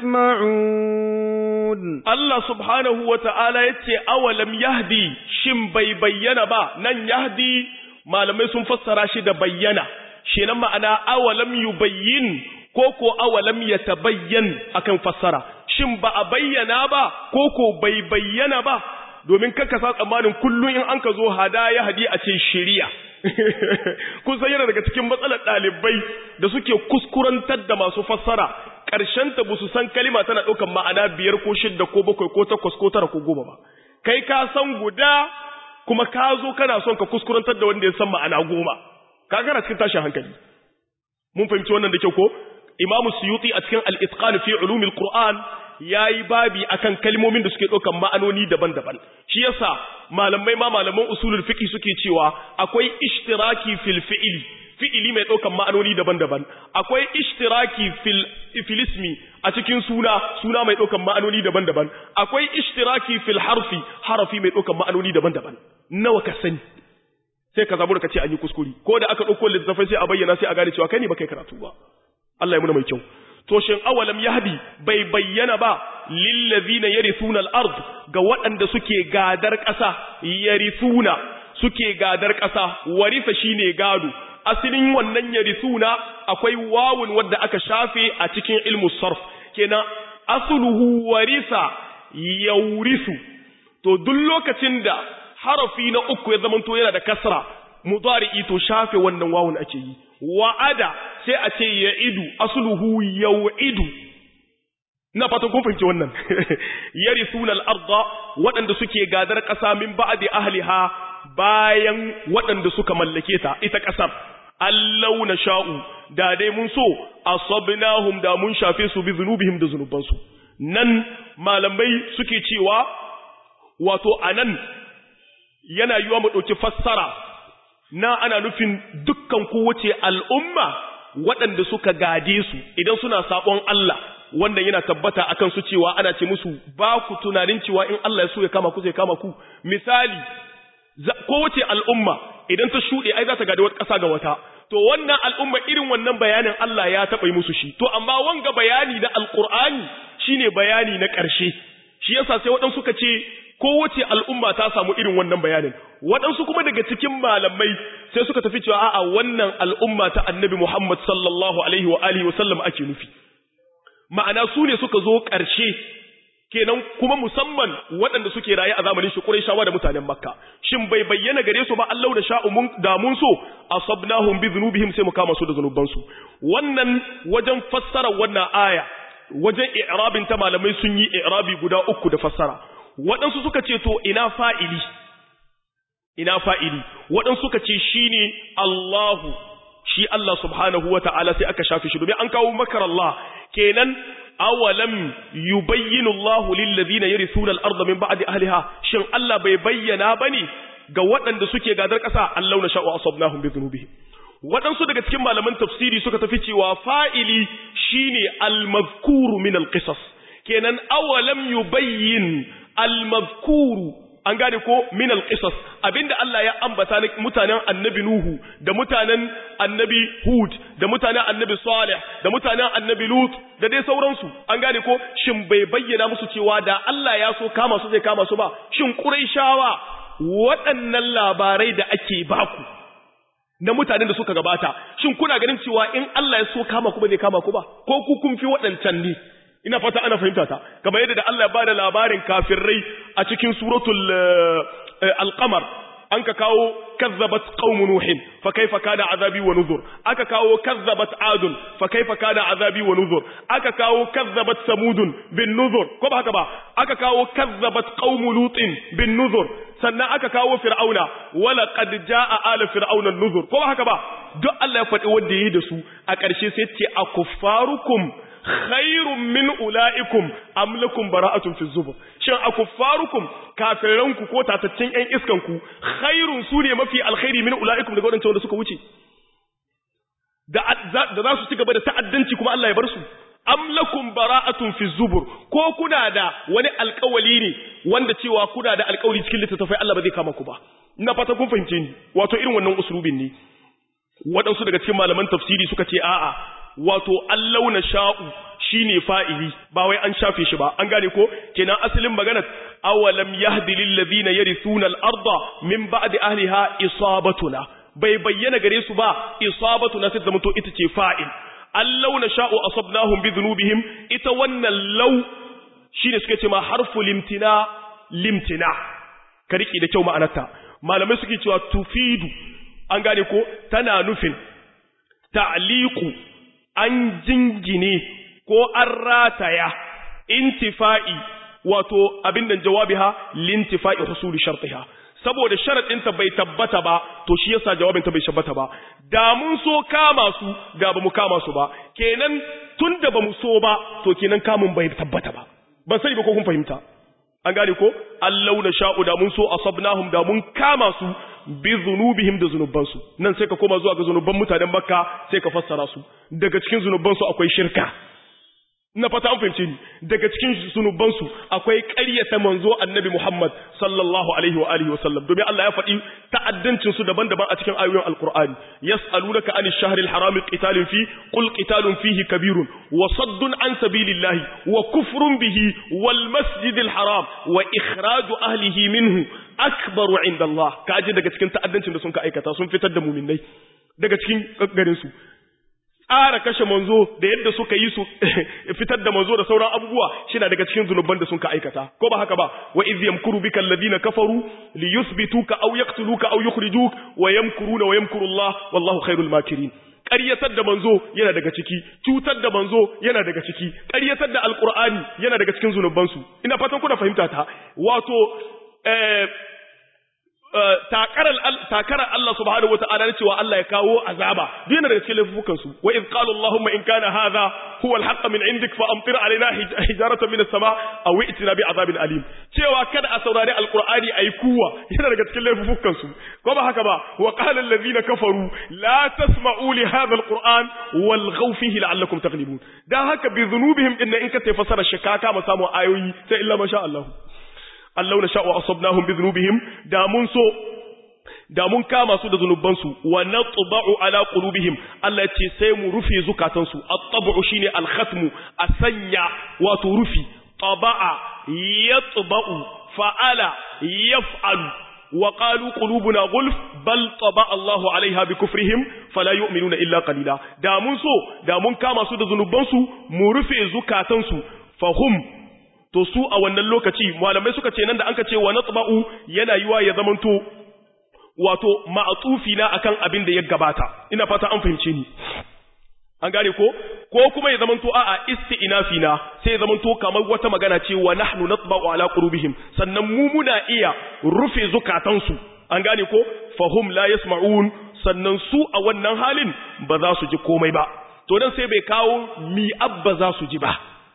يسمعون الله سبحانه وتعالى يتي أولم يهدي شم بي بينا با نن يهدي ما لم يسن فسر شد بينا شنما أنا أولم يبين koko awalam ya tabayyan akan fassara shin ba a bayyana ba koko bai bayyana ba domin kanka sa tsammanin kullum in an ka zo hada ya hadi a ce shiriya kun san yana daga cikin matsalar ɗalibai da suke kuskurantar da masu fassara ƙarshen ta su san kalima tana ɗaukar ma'ana biyar ko shidda ko bakwai ko takwas ko tara ko goma ba kai ka san guda kuma ka zo kana son ka kuskurantar da wanda ya san ma'ana goma ka gana cikin tashin hankali mun fahimci wannan da kyau ko imamu suyuti a cikin al-itqan fi ulumil qur'an yayi babi akan kalmomin da suke ɗaukan ma'anoni daban-daban shi yasa malamai ma malaman usulul fiqh suke cewa akwai ishtiraki fil fi'li fi'ili mai ɗaukan ma'anoni daban-daban akwai ishtiraki fil filismi a cikin suna suna mai ɗaukan ma'anoni daban-daban akwai ishtiraki fil harfi harafi mai ɗaukan ma'anoni daban-daban nawa ka sani sai ka zabu da kace an yi kuskure ko da aka ɗauko littafai sai a bayyana sai a gane cewa kai ne baka karatu ba Allah ya muna mai kyau to shin awalam yahdi bai bayyana ba lillazina yarithuna al-ard ga waɗanda suke gadar ƙasa yarithuna suke gadar ƙasa warisa shine gado asalin wannan yarithuna akwai wawun wadda aka shafe a cikin ilmu sarf kenan asluhu warisa yaurisu to duk lokacin da harafi na uku ya zamanto yana da kasra mudari'i to shafe wannan wawun ake yi wa'ada sai a ce ya'idu asluhu yau'idu ina fatan kun fahimci wannan yarithuna al-ardha waɗanda suke gadar ƙasa min ba'di ahliha bayan waɗanda suka mallake ta ita ƙasar allau na sha'u da dai mun so asabnahum da mun shafe su bi zunubihim da zunubansu nan malamai suke cewa wato anan yana yiwa mu ɗauki fassara na ana nufin dukkan kowace al'umma waɗanda suka gade su idan suna saɓon Allah wanda yana tabbata akan su cewa ana ce musu ba ku tunanin cewa in Allah ya so ya kama ku zai kama ku misali kowace al'umma idan ta shuɗe ai za ta gada wata ƙasa ga wata to wannan al'umma irin wannan bayanin Allah ya taɓa yi musu shi to amma wanga bayani na alƙur'ani shine bayani na ƙarshe shi yasa sai waɗansu suka ce kowace al'umma ta samu irin wannan bayanin waɗansu kuma daga cikin malamai sai suka tafi cewa a'a wannan al'umma ta annabi Muhammad sallallahu alaihi wa alihi wa sallam ake nufi ma'ana su ne suka zo ƙarshe kenan kuma musamman waɗanda suke raye a zamanin shi Qurayshawa da mutanen Makka shin bai bayyana gare su ba Allah da sha'u mun da mun so asabnahum bi dhunubihim sai mu kama su da zanuban su wannan wajen fassara wannan aya wajen i'rabin ta malamai sun yi i'rabi guda uku da fassara waɗansu suka ce to ina fa'ili ina fa'ili waɗansu suka ce shine Allahu shi Allah subhanahu wata'ala sai aka shafe shi domin an kawo makar Allah kenan awalam yubayyinu Allah lil ladina yarithuna al-ardha min ba'di ahliha shin Allah bai bayyana bane ga waɗanda suke gadar ƙasa Allah na sha'u asabnahum bi dhunubihim waɗansu daga cikin malaman tafsiri suka tafi cewa fa'ili shine al-mazkuru min al-qisas kenan awalam yubayyin al-mazkuru an gane ko min al-qisas abinda Allah ya ambata na mutanen annabi Nuhu da mutanen annabi Hud da mutanen annabi Salih da mutanen annabi Lut da dai sauransu an gane ko shin bai bayyana musu cewa da Allah ya so kama su zai kama su ba shin Qurayshawa waɗannan labarai da ake baku na mutanen da suka gabata shin kuna ganin cewa in Allah ya so kama ku ba zai kama ku ba ko ku kun fi waɗancan ne ina fata ana fahimta ta kamar yadda da Allah ya bada labarin kafirai a cikin suratul al-qamar an ka kawo kazzabat qaum nuhin fa kaifa kana azabi wa nuzur aka kawo kazzabat adun fa kaifa kana azabi wa nuzur aka kawo kazzabat samudun bin nuzur ko ba haka ba aka kawo kazzabat qaum lutin bin nuzur sannan aka kawo fir'auna wala qad jaa ala fir'auna nuzur ko ba haka ba duk Allah ya faɗi wanda yayi da su a ƙarshe sai ce akuffarukum khairun min ula'ikum am lakum bara'atun fi zubur shin akuffarukum kafiranku ko tataccen ƴan iskanku khairun su ne mafi alkhairi min ula'ikum daga wadancan wanda suka wuce da da za su ci gaba da ta'addanci kuma Allah ya bar su am lakum bara'atun fi zubur ko kuna da wani alƙawali ne wanda cewa kuna da alƙawari cikin littattafai Allah ba zai kama ku ba ina fata kun fahimce ni wato irin wannan usulubin ne waɗansu daga cikin malaman tafsiri suka ce a'a wato allau na sha'u shine fa'ili ba wai an shafe shi ba an gane ko kenan asalin maganar awalam yahdi lil ladina yarithuna al-arda min ba'di ahliha isabatuna bai bayyana gare su ba isabatuna sai zama to ita ce fa'il allau na sha'u asabnahum bi dhunubihim ita wannan law shine suke ce ma harfu limtina limtina ka riki da kyau ma'anarta malamai suke cewa tufidu an gane ko tana nufin ta'liqu an jingine ko an rataya intifa'i wato abin da jawabiha lintifa'i husuli shartiha saboda sharadin ta bai tabbata ba to shi yasa jawabin ta bai tabbata ba da mun so kama su da ba mu kama su ba kenan tunda ba mu so ba to kenan kamun bai tabbata ba ban sani ba ko kun fahimta an gane ko allau na sha'u da mun so asabnahum da mun kama su bi zunubihim da zunubansu nan sai ka koma zuwa ga zunuban mutanen makka sai ka fassara su daga cikin zunubansu akwai shirka na fata an fahimce ni daga cikin zunubansu akwai ƙaryata manzo annabi Muhammad sallallahu alaihi wa alihi wasallam domin Allah ya faɗi ta'addancin su daban-daban a cikin ayoyin alqur'ani yas'alunaka anil shahril haram qitalin fi qul qitalun fihi kabirun wa saddun an sabilillahi wa kufrun bihi wal masjidil haram wa ikhraju ahlihi minhu akbaru inda Allah kaji daga cikin ta'addancin da sun ka aikata sun fitar da muminai daga cikin garin su tsara kashe manzo da yadda suka yi su fitar da manzo da sauran abubuwa shina daga cikin zunuban da sun ka aikata ko ba haka ba wa iz yamkuru bika alladhina kafaru li yuthbituka aw yaqtuluka aw yukhrijuk wa yamkuruna wa yamkuru Allah wallahu khairul makirin ƙaryatar da manzo yana daga ciki cutar da manzo yana daga ciki ƙaryatar da alqur'ani yana daga cikin zunubansu ina fatan kuna fahimta ta wato eh takarar Allah subhanahu wata'ala na cewa Allah ya kawo azaba duk daga cikin laifukan su wa idh qala allahumma in kana hadha huwa al-haqq min indik fa amtir alaina hijaratan min as-sama aw i'tina bi azabin alim cewa kada a saurari alqur'ani ayi kuwa yana daga cikin laifukan su ko ba haka ba wa qala alladhina kafaru la tasma'u li hadha al-qur'an walghaw fihi la'allakum taghlibun dan haka bi dhunubihim inna in ka tafsara shakaka ma samu ayoyi sai illa masha Allah Allah na sha'u asabnahum bi dhunubihim da mun so da mun kama su da zunubansu wa natba'u ala qulubihim Allah ya ce sai mu rufe zukatansu at-tab'u shine al-khatmu a sanya wato rufi taba'a yatba'u fa'ala yaf'alu wa qalu qulubuna gulf bal taba'a Allahu 'alayha bi kufrihim fala yu'minuna illa qalila da mun so da mun kama su da zunubansu mu rufe zukatansu fahum to su a wannan lokaci malamai suka ce nan da anka ce wa natba'u yana yiwa ya zamanto wato ma'atufi na akan abin da ya gabata ina fata an fahimce ni an gane ko ko kuma ya zamanto a'a isti'nafi na sai ya zamanto kamar wata magana ce wa nahnu natba'u ala qulubihim sannan mu muna iya rufe zukatansu an gane ko fahum la yasma'un sannan su a wannan halin ba za su ji komai ba to dan sai bai kawo mi abba za su ji ba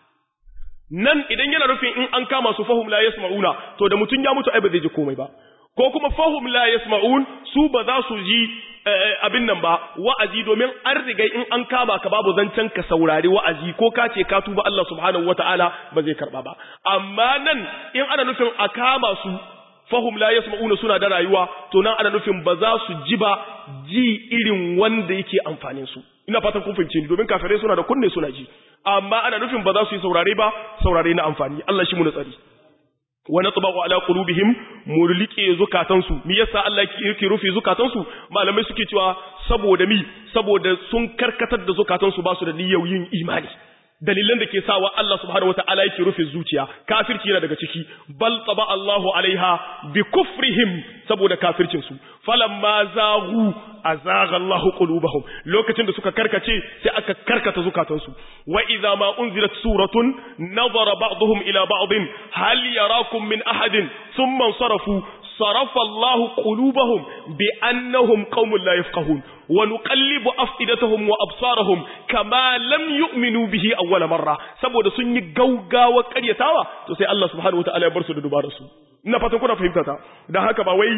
nan idan yana rufin in an kama su fahum la yasma'una to da mutun ya mutu ai ba zai ji komai ba ko kuma fahum la yasma'un su ba za su ji abin nan ba wa'azi domin an riga in an kama ka babu zancen ka saurari wa'azi ko ka ce ka tuba Allah subhanahu wata'ala ba zai karba ba amma nan in ana nufin a kama su fahum la yasma'una suna da rayuwa to nan ana nufin ba za su ji ba ji irin wanda yake amfanin su ina fatan kun fahimce ni domin kafirai suna da kunne suna ji amma ana nufin ba za su yi saurare ba saurare na amfani Allah shi mu tsari wa natba'u ala qulubihim murlike zukatansu me yasa Allah yake rufe zukatansu malamai suke cewa saboda mi saboda sun karkatar da zukatansu ba su da niyyar yin imani dalilan da ke sawa Allah subhanahu wataala yake rufe zuciya kafirci yana daga ciki bal taba Allahu alaiha bi kufrihim saboda kafircin su falamma zaghu azagha Allahu qulubahum lokacin da suka karkace sai aka karkata zukatansu wa idza ma unzilat suratun nazara ba'dhum ila ba'd hal yarakum min ahadin thumma sarafu صرف الله قلوبهم بأنهم قوم لا يفقهون ونقلب أفئدتهم وأبصارهم كما لم يؤمنوا به أول مرة saboda sun yi gaugawa karyatawa to sai Allah subhanahu wataala ya bar su da dubarar su ina fatan kuna fahimta ta dan haka ba wai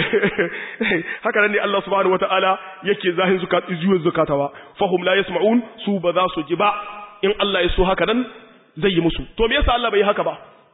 haka nan ne Allah subhanahu wataala yake zahin zukat zuwan zakatawa fahum la yasma'un su ba za su ji ba in Allah ya so haka nan zai yi musu to me yasa Allah bai yi haka ba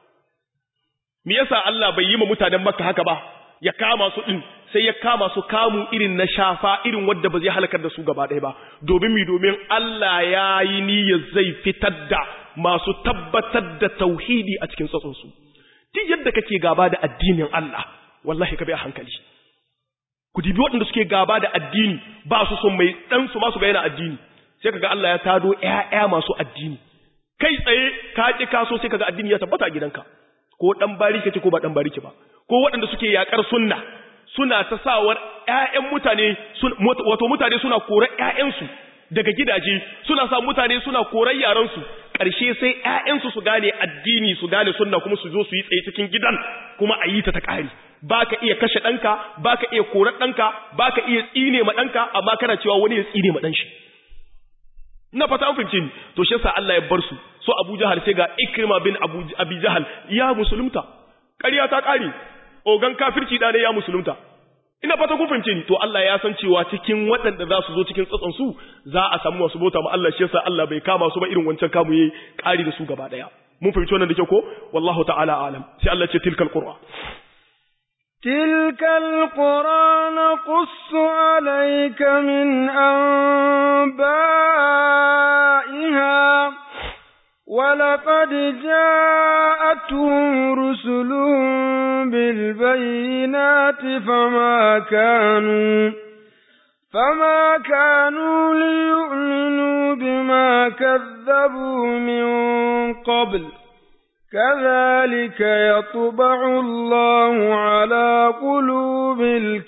me yasa Allah bai yi ma mutanen Makka haka ba ya kama su din sai ya kama su kamu irin na shafa irin wanda ba zai halakar da su gaba ɗaya ba domin mi domin Allah ya yi niyyar zai fitar da masu tabbatar da tauhidi a cikin tsatson su duk yadda kake gaba da addinin Allah wallahi ka bi a hankali ku dibi waɗanda suke gaba da addini ba su son mai dan su ma su ga yana addini sai kaga Allah ya tado ƴaƴa masu addini kai tsaye ka ki kaso sai kaga addini ya tabbata a gidanka ko dan bariki ce ko ba dan bariki ba ko waɗanda suke yakar sunna suna ta sawar ƴaƴan mutane wato mutane suna korar ƴaƴansu daga gidaje suna sa mutane suna korar yaran su ƙarshe sai ƴaƴansu su gane addini su gane sunna kuma su zo su yi tsaye cikin gidan kuma a yi ta ta ƙari baka iya kashe ɗanka baka iya korar ɗanka baka iya tsine ma ɗanka amma kana cewa wani ya tsine ma ɗan shi ina fata an fahimce ni to shi yasa Allah ya bar su so Abu Jahal sai ga Ikrima bin Abu Abi Jahal ya musulunta ƙarya ta ƙare ogan kafirci da ne ya musulunta ina fata kun fahimce ni to Allah ya san cewa cikin waɗanda za su zo cikin tsatson su za a samu masu bauta ma Allah shi yasa Allah bai kama su ba irin wancan kamu yayi ƙari da su gaba daya mun fahimci wannan da kyau ko wallahu ta'ala alam sai Allah ce tilkal qur'a تلك القرى نقص عليك من أنبائها ولقد جاءتهم رسلهم بالبينات فما كانوا فما كانوا ليؤمنوا بما كذبوا من قبل كذلك يطبع الله على قلوب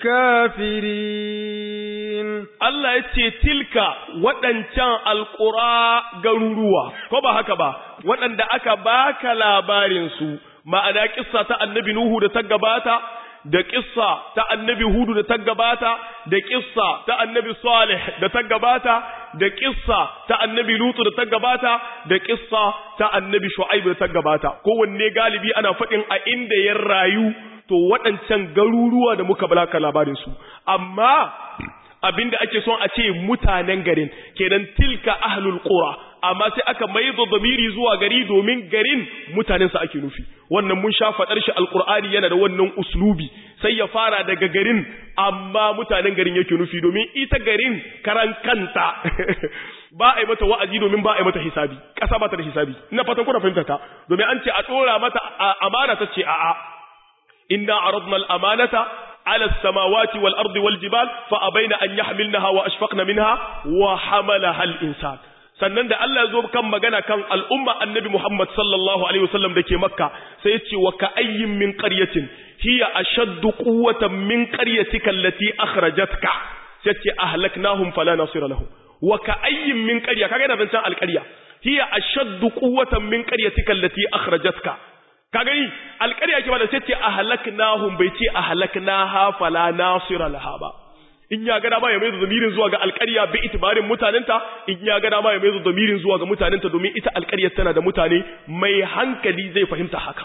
الكافرين Allah ya ce tilka waɗancan alƙura garuruwa, ko ba haka ba, waɗanda aka baka labarinsu, ma'ana ƙissa ta annabi Nuhu da ta gabata, da ƙissa ta annabi Hudu da ta gabata, da ƙissa ta annabi Salih da ta gabata, da ƙissa ta annabi Lutu da ta gabata, da ƙissa ta annabi Shu'aib da ta gabata. Kowanne galibi ana faɗin a inda ya rayu, to waɗancan garuruwa da muka baka labarinsu. Amma abinda ake son a ce mutanen garin kenan tilka ahlul qura amma sai aka maido damiri zuwa gari domin garin mutanensa ake nufi wannan mun sha fadar shi alqur'ani yana da wannan uslubi sai ya fara daga garin amma mutanen garin yake nufi domin ita garin karan kanta ba a yi mata wa'azi domin ba a yi mata hisabi kasa ba ta da hisabi ina fatan kuna fahimta ta domin an ce a dora mata amana ta ce a'a inna aradna al-amanata على السماوات والأرض والجبال فأبين أن يحملنها وأشفقن منها وحملها الإنسان sannan da Allah ya zo kan magana kan al'umma annabi Muhammad sallallahu alaihi wasallam dake Makka sai ya ce wa ka ayyin min qaryatin hiya ashaddu quwwatan min qaryatika allati akhrajatka sai ce ahlaknahum fala nasira lahum wa ka ayyin min qarya kaga yana zancan alqarya hiya ashaddu quwwatan min qaryatika allati akhrajatka ka gani alƙarya ke ba da sai ce ahlaknahum bai ce ahlaknaha fala nasira laha ba in ya ga dama ya mai zamirin zuwa ga alƙarya bi itibarin mutanenta in ya ga dama ya mai zamirin zuwa ga mutanenta domin ita alƙaryar tana da mutane mai hankali zai fahimta haka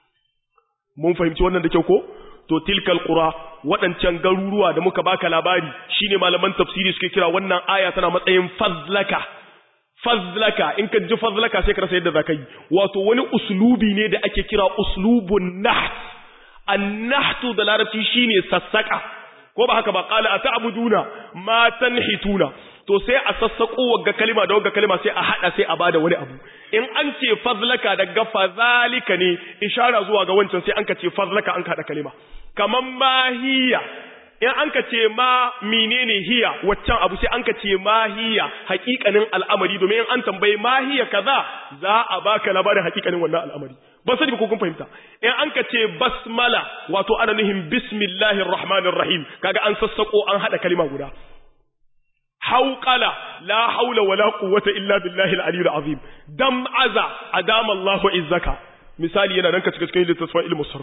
mun fahimci wannan da kyau ko to tilkal qura waɗancan garuruwa da muka baka labari shine malaman tafsiri suke kira wannan aya tana matsayin fazlaka fazlaka in ka ji fazlaka sai ka rasa yadda zaka yi wato wani uslubi ne da ake kira uslubun naht an-nahtu da larabci shine sassaka ko ba haka ba qala ata'buduna ma tanhituna to sai a sassako wagga kalima da wagga kalima sai a hada sai a bada wani abu in an ce fazlaka daga fazalika ne ishara zuwa ga wancan sai an ka ce fazlaka an ka hada kalima kaman mahiya in an ka ce ma menene hiya waccan abu sai an ka ce ma hiya hakikanin al'amari domin in an tambaye ma hiya kaza za a baka labarin hakikanin wannan al'amari ba sani ko kun fahimta in an ka ce basmala wato ana nuhin bismillahir rahmanir rahim kaga an sassako an hada kalima guda hauqala la haula wala quwwata illa billahi al-aliyyil azim dam aza adama Allahu izzaka misali yana nan ka cika cikin littafin ilmu sarf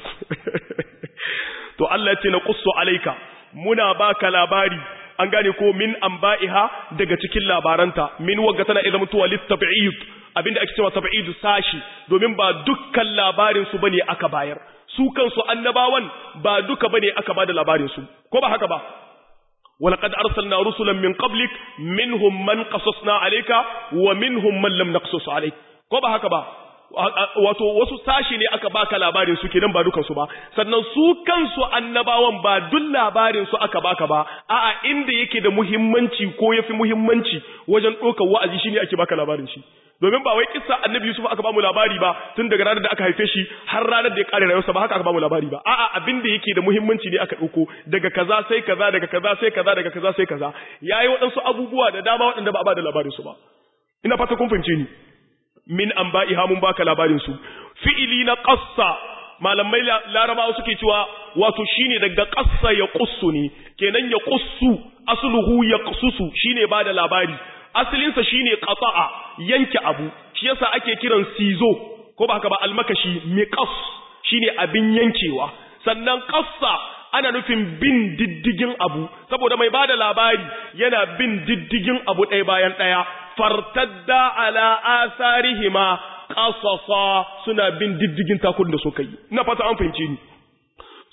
to Allah ya ce na qussu alayka muna baka labari an gane ko min anba'iha daga cikin labaranta min wagga tana idan mutuwa litab'id abinda ake cewa tab'id sashi domin ba dukkan labarin su bane aka bayar su kansu annabawan ba duka bane aka bada labarin su ko ba haka ba ولقد أرسلنا رسلا من قبلك منهم من قصصنا عليك ومنهم من لم نقصص عليك ko ba haka ba wato wasu sashi ne aka baka labarin su kenan ba dukan su ba sannan su kansu annabawan ba duk labarin su aka baka ba a'a inda yake da muhimmanci ko yafi muhimmanci wajen ɗaukar wa'azi shine ake baka labarin shi domin ba wai kissa annabi Yusuf aka bamu labari ba tun daga ranar da aka haife shi har ranar da ya kare rayuwarsa ba haka aka bamu labari ba a'a abin da yake da muhimmanci ne aka ɗauko daga kaza sai kaza daga kaza sai kaza daga kaza sai kaza yayi waɗansu abubuwa da dama waɗanda ba a ba da labarin su ba ina fata kun fahimce ni min an ba'iha mun baka labarin su fi'ili na qassa malamai larabawa suke cewa wato shine daga qassa ya qussu ne kenan ya qussu asluhu ya qussu shine bada labari asalin sa shine qata'a yanke abu shi yasa ake kiran sizo ko ba haka ba almakashi miqas shine abin yankewa sannan qassa ana nufin bin diddigin abu saboda mai bada labari yana bin diddigin abu ɗaya bayan ɗaya fartadda ala asarihima qasasa suna bin diddigin takun da suka yi ina fata an fahimce ni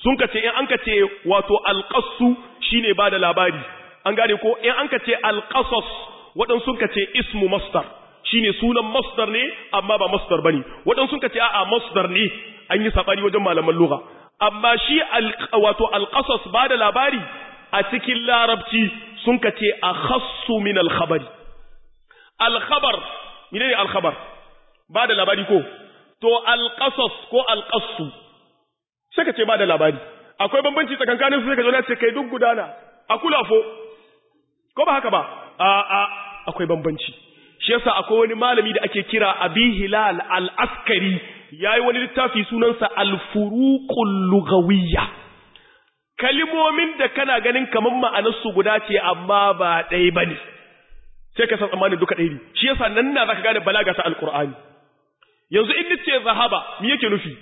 sun ka ce in an ka ce wato alqassu shine ba da labari an gane ko in an ka ce alqasas waɗansu sun ka ce ismu masdar shine sunan masdar ne amma ba masdar bane waɗansu sun ka ce a'a masdar ne an yi sabani wajen malaman lugha amma shi wato alqasas ba da labari a cikin larabci sun ka ce akhassu min alkhabari alkhabar menene alkhabar ba da labari ko to alqasas ko alqassu sai ka ce ba da labari akwai bambanci tsakankanin su sai ka zo na ce kai duk gudana a kulafo ko ba haka ba a a akwai bambanci shi yasa akwai wani malami da ake kira abi hilal al-askari yayi wani littafi sunansa al-furuqul lughawiyya kalimomin da kana ganin kaman ma'anar su guda ce amma ba ɗaya bane sai ka san tsammanin duka ɗaya ne shi yasa nan na zaka gane balaga ta alqur'ani yanzu in nace zahaba me yake nufi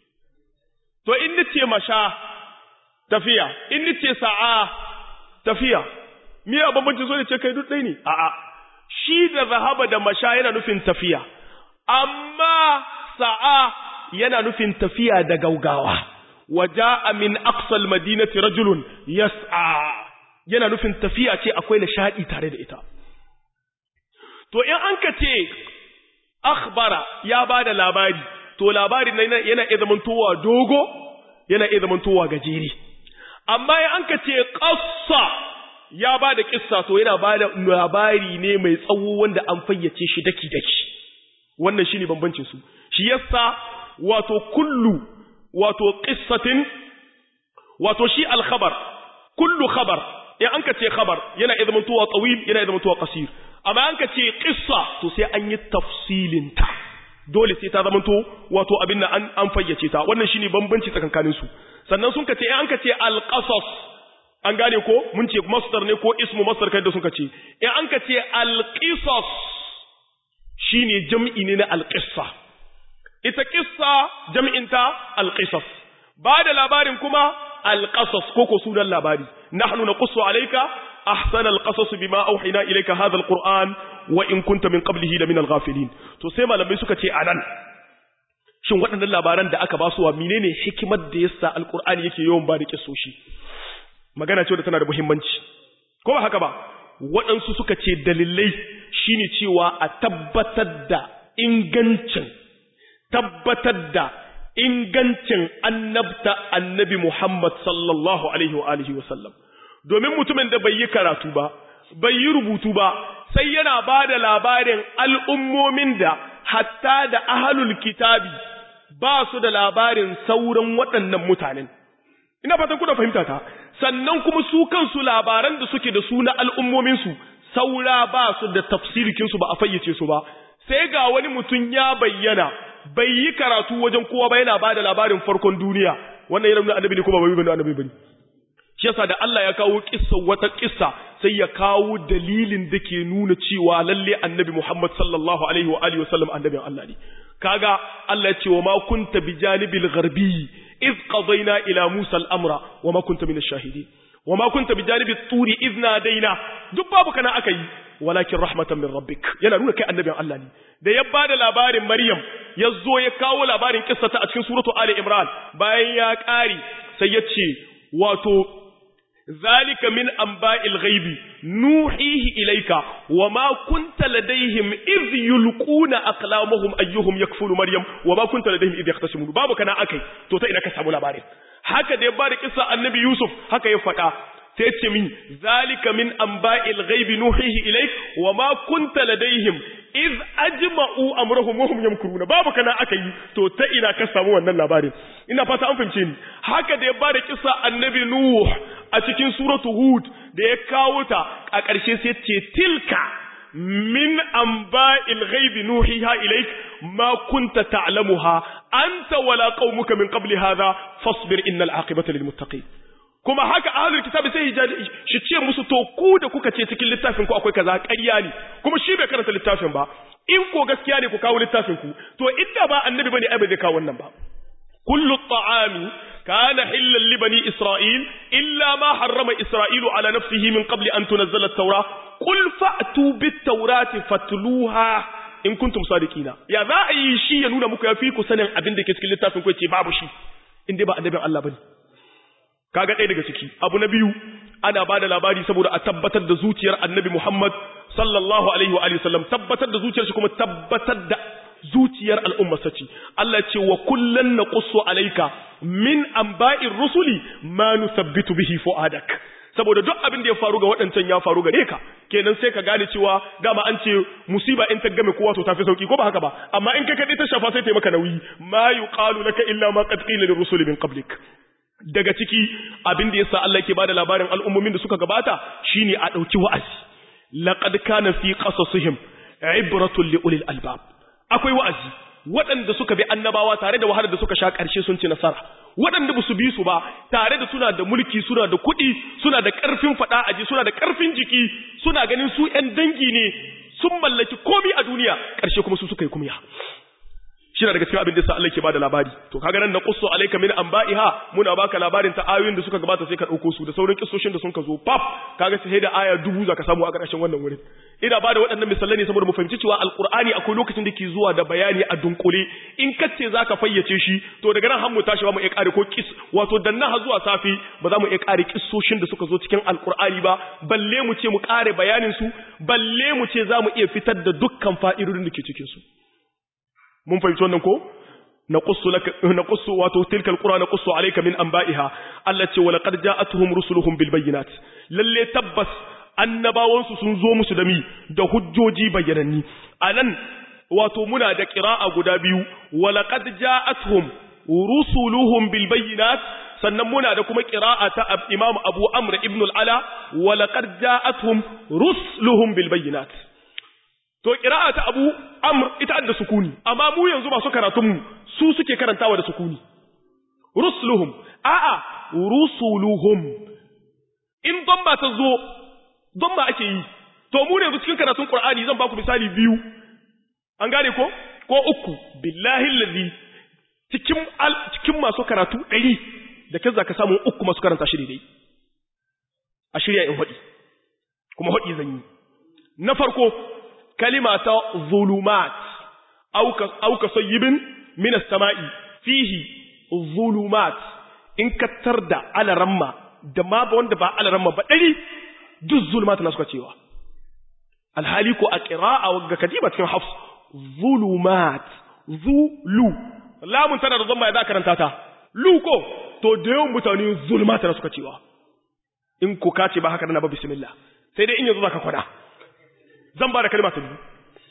to in nace masha tafiya in nace sa'a tafiya me ya bambanci so ne ce kai duk ɗaya ne a'a shi da zahaba da masha yana nufin tafiya amma sa'a yana nufin tafiya da gaugawa waja'a min aqsal madinati rajulun yas'a yana nufin tafiya ce akwai nishadi tare da ita to in an ka ce akhbara ya bada labari to labarin nan yana iya zamantowa dogo yana iya zamantowa gajeri amma in an ka ce qassa ya bada kissa to yana bada labari ne mai tsawo wanda an fayyace shi daki daki wannan shine bambancin su shi yasa wato kullu wato qissatin wato shi al-khabar kullu khabar in an ka ce khabar yana iya zamantowa tawil yana iya zamantowa qasir amma an ka ce qissa to sai an yi tafsilin ta dole sai ta zamanto wato abin nan an an fayyace ta wannan shine bambanci tsakankanin su sannan sun ka ce in an ka ce al-qasas an gane ko mun ce masdar ne ko ismu masdar kai da sun ka ce in an ka ce al-qisas shine jam'i ne na al-qissa ita qissa jam'in ta al-qisas ba da labarin kuma al-qasas ko ko sunan labari nahnu naqussu alayka ahsana al-qasas bima awhayna ilayka hadha al-qur'an wa in kunta min qablihi la min al-ghafilin to sai malamai suka ce anan shin waɗannan labaran da aka ba su wa menene hikimar da yasa al-qur'ani yake yawan ba da kissoshi magana ce da tana da muhimmanci ko ba haka ba waɗansu suka ce dalilai shine cewa a tabbatar da ingancin tabbatar da ingancin annabta annabi Muhammad sallallahu alaihi wa alihi wa sallam domin mutumin da bai yi karatu ba bai yi rubutu ba sai yana ba da labarin al'ummomin da hatta da ahalul kitabi ba su da labarin sauran waɗannan mutanen ina fatan kuna fahimta ta sannan kuma su kansu labaran da suke da su na al'ummominsu saura ba su da tafsirikinsu ba a fayyace su ba sai ga wani mutum ya bayyana bai yi karatu wajen kowa ba yana ba da labarin farkon duniya wannan yana nuna annabi ne kuma bai bane annabi bane shi yasa da Allah ya kawo kissa wata kissa sai ya kawo dalilin da ke nuna cewa lalle annabi Muhammad sallallahu alaihi wa alihi wasallam annabin Allah ne kaga Allah ya ce wa ma kunta bijanibil gharbi إذ قضينا إلى موسى الأمر وما كنت من الشاهدين وما كنت بجانب الطور إذ نادينا دبابك كان أكي ولكن رحمة من ربك yana nuna kai annabin Allah ne da ya bada labarin Maryam ya zo ya kawo labarin kissata a cikin suratu Ali Imran bayan ya ƙari sai ya ce wato zalika min anba'il ghaibi nuhihi ilayka wama kunta ladaihim idh yulquna aqlamahum ayyuhum yakfulu maryam wama kunta ladaihim idh yahtasimun babu kana akai to ta ina ka samu labarin haka da ya bada kissa annabi yusuf haka ya faɗa sai ce min zalika min anba'il ghaibi nuhihi ilayk wama kunta ladaihim idh ajma'u amrahum wa hum yamkuruna babu kana akai to ta ina ka samu wannan labarin ina fata an fahimce ni haka da ya bada kissa annabi nuh a cikin suratu hud da ya kawo ta a ƙarshe sai ce tilka min anba'il ghaibi nuhiha ilayk ma kunta ta'lamuha anta wala qaumuka min qabli hadha fasbir innal aqibata lil muttaqin kuma haka ahlul kitabi sai shi ce musu to ku da kuka ce cikin littafin ku akwai kaza ƙarya ne kuma shi bai karanta littafin ba in ko gaskiya ne ku kawo littafin ku to inda ba annabi bane ai bai zai kawo wannan ba kullu ta'ami كان حلا لبني إسرائيل إلا ما حرم إسرائيل على نفسه من قبل أن تنزل التوراة قل فأتوا بالتوراة فاتلوها إن كنتم صادقين يا ذا أي شيء ينون مكو يفيكو سنة أبن دي كسكي لتافن كوي تي بابو شي إن دي با أنبي الله بني kaga ɗaya daga ciki abu na biyu ana ba da labari saboda a tabbatar da zuciyar annabi Muhammad sallallahu alaihi wa alihi sallam tabbatar da zuciyar shi kuma tabbatar da zuciyar al'umma sace Allah ce wa kullan naqussu alayka min anba'ir rusuli ma nuthabbitu bihi fuadak saboda duk abin da ya faru ga waɗancan ya faru gare ka kenan sai ka gane cewa dama an ce musiba in ta game kowa to tafi sauki ko ba haka ba amma in kai kaɗai ta shafa sai ta maka nauyi ma yuqalu laka illa ma qad qila lirrusuli min qablik daga ciki abin da yasa Allah yake bada labarin al'ummomin da suka gabata shine a dauki wa'azi laqad kana fi qasasihim ibratun li ulil albab akwai wa'azi waɗanda suka bi annabawa tare da wahalar da suka sha ƙarshe sun ci nasara waɗanda ba su bi su ba tare da suna da mulki suna da kuɗi suna da ƙarfin faɗa aji suna da ƙarfin jiki suna ganin su ‘yan dangi ne sun mallaki komi a duniya ƙarshe kuma su suka yi kumya shi na daga cikin abin da sa Allah ke bada labari to kaga nan na qussu alayka min anba'iha muna baka labarin ta ayoyin da suka gabata sai ka dauko su da sauran kissoshin da sun ka zo pap kaga sai da aya dubu zaka samu a ƙarshen wannan wurin ina bada waɗannan misalai ne saboda mu fahimci cewa alqur'ani akwai lokacin da ke zuwa da bayani a dunkule in kace zaka fayyace shi to daga nan har mu tashi ba mu iya ƙare ko kis wato danna har zuwa safi ba za mu iya ƙare kissoshin da suka zo cikin alqur'ani ba balle mu ce mu ƙare bayanin su balle mu ce za mu iya fitar da dukkan fa'idodin da ke cikin su mun fahimci wannan ko naqussu laka naqussu wato tilka alqura naqussu alayka min anba'iha allati wa laqad ja'atuhum rusuluhum bil bayyinat lalle tabbas annabawan su sun zo musu da mi da hujjoji bayyananni anan wato muna da qira'a guda biyu wa laqad ja'atuhum rusuluhum bil bayyinat sannan muna da kuma qira'a ta imam abu amr ibn al-ala wa laqad ja'atuhum rusuluhum bil bayyinat to ƙira'a ta abu amr ita da sukuni amma mu yanzu masu karatunmu su suke karantawa da sukuni rusuluhum a'a rusuluhum in don ba ta zo don ba ake yi to mu ne cikin karatun qur'ani zan baku misali biyu an gane ko ko uku billahi allazi cikin cikin masu karatu 100 da kaza ka samu uku masu karanta shi daidai a shirya in hodi kuma hodi zan yi na farko kalima ta zulumat au ka sayyibin minas sama'i fihi zulumat in ka da alaramma da ma ba wanda ba alaramma ba ɗari duk zulumat na suka cewa alhali ko a ƙira'a ga kadiba cikin hafs zulumat zulu lamun tana da zama ya za karanta ta lu ko to da yawan mutane zulumat na suka cewa in ko ka ce ba haka na ba bismillah sai dai in yanzu za ka kwada zan ba da kalima ta biyu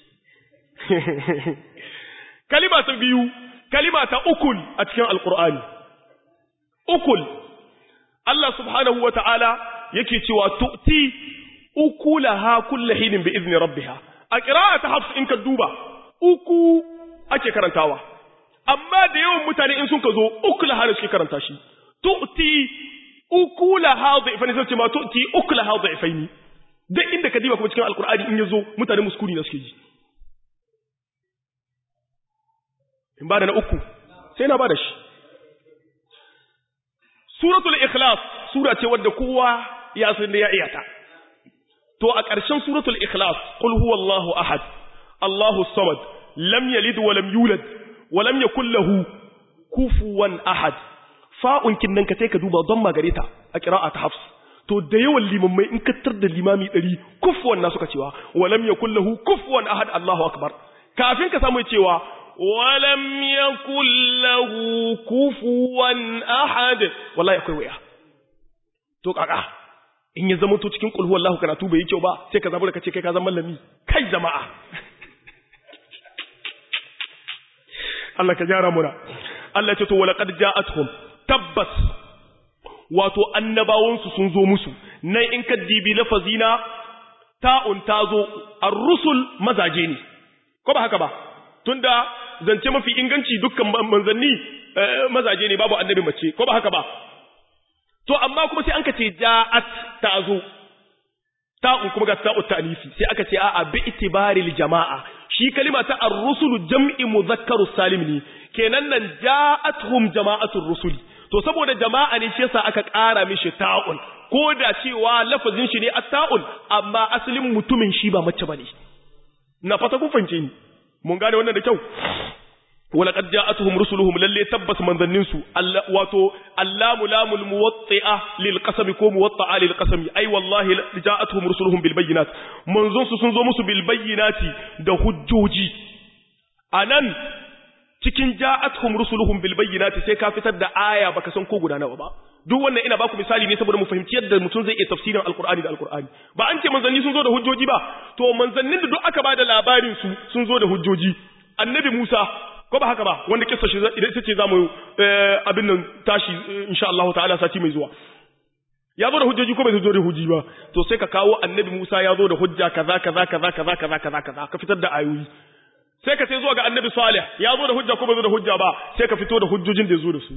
kalima ta biyu kalima ta ukul a cikin alkur'ani ukul Allah subhanahu wa ta'ala yake cewa tu'ti ukulaha kulla hinin bi izni rabbiha a qira'a ta hafs in ka duba uku ake karantawa amma da yawan mutane in sun ka zo ukulaha ne suke karanta shi tu'ti ukulaha dhifani sai ce ma tu'ti ukulaha dhifaini duk inda ka diba kuma cikin alkur'ani in yazo mutane muskuri na suke ji in ba da na uku sai na ba da shi suratul ikhlas sura ce wadda kowa ya san da ya iyata to a ƙarshen suratul ikhlas qul huwallahu ahad allahu samad lam yalid wa lam yulad wa lam yakul lahu kufuwan ahad fa'un kin nan ka sai ka duba don magareta a qira'a ta hafs to da yawan limammai in kattar da limami ɗari kufuwan na suka cewa walam ya kullahu kufuwan ahad Allahu akbar kafin ka samu cewa walam ya kullahu kufuwan ahad wallahi akwai waya to kaka in ya zama to cikin kulhu wallahu karatu bai yi kyau ba sai ka zabu da kace kai ka zama mallami kai jama'a Allah ka gyara muna Allah ya ce to walaqad ja'atuhum tabbas wato annabawansu sun zo musu nan in ka dibi lafazina ta'un ta zo ar-rusul mazaje ne ko ba haka ba tunda zance mafi inganci dukkan manzanni mazaje ne babu annabi mace ko ba haka ba to amma kuma sai an ka ce ja'at ta zo ta'un kuma ga ta'u ta'nisi sai aka ce a'a bi itibaril jama'a shi kalima ta ar-rusul jam'i mudhakkarus salim ne kenan nan ja'atuhum jama'atur rusuli to saboda jama'a ne shi yasa aka ƙara mishi ta'un ko da cewa lafazin shi ne at-ta'un amma asalin mutumin shi ba mace bane na fata kun fahimce ni mun gane wannan da kyau ولقد جاءتهم رسلهم للي تبس من ذننسو واتو اللام لام الموطئة للقسم كو موطئة للقسم أي والله جاءتهم رسلهم بالبينات منذ سنزو مسو بالبينات ده هجوجي أنن cikin ja'atuhum rusuluhum bil bayyinati sai ka fitar da aya baka san ko guda nawa ba duk wannan ina baku misali ne saboda mu fahimci yadda mutum zai iya tafsirin alqur'ani da alqur'ani ba an ce manzanni sun zo da hujjoji ba to manzannin da duk aka bada labarin su sun zo da hujjoji annabi Musa ko ba haka ba wanda kissa shi idan ita ce zamu abin nan tashi insha Allah ta'ala sati mai zuwa ya zo da hujjoji ko bai zo da hujji ba to sai ka kawo annabi Musa ya zo da hujja kaza kaza kaza kaza kaza kaza kaza ka fitar da ayoyi sai ka sai zuwa ga annabi Salih ya zo da hujja ko bai zo da hujja ba sai ka fito da hujjojin da ya zo da su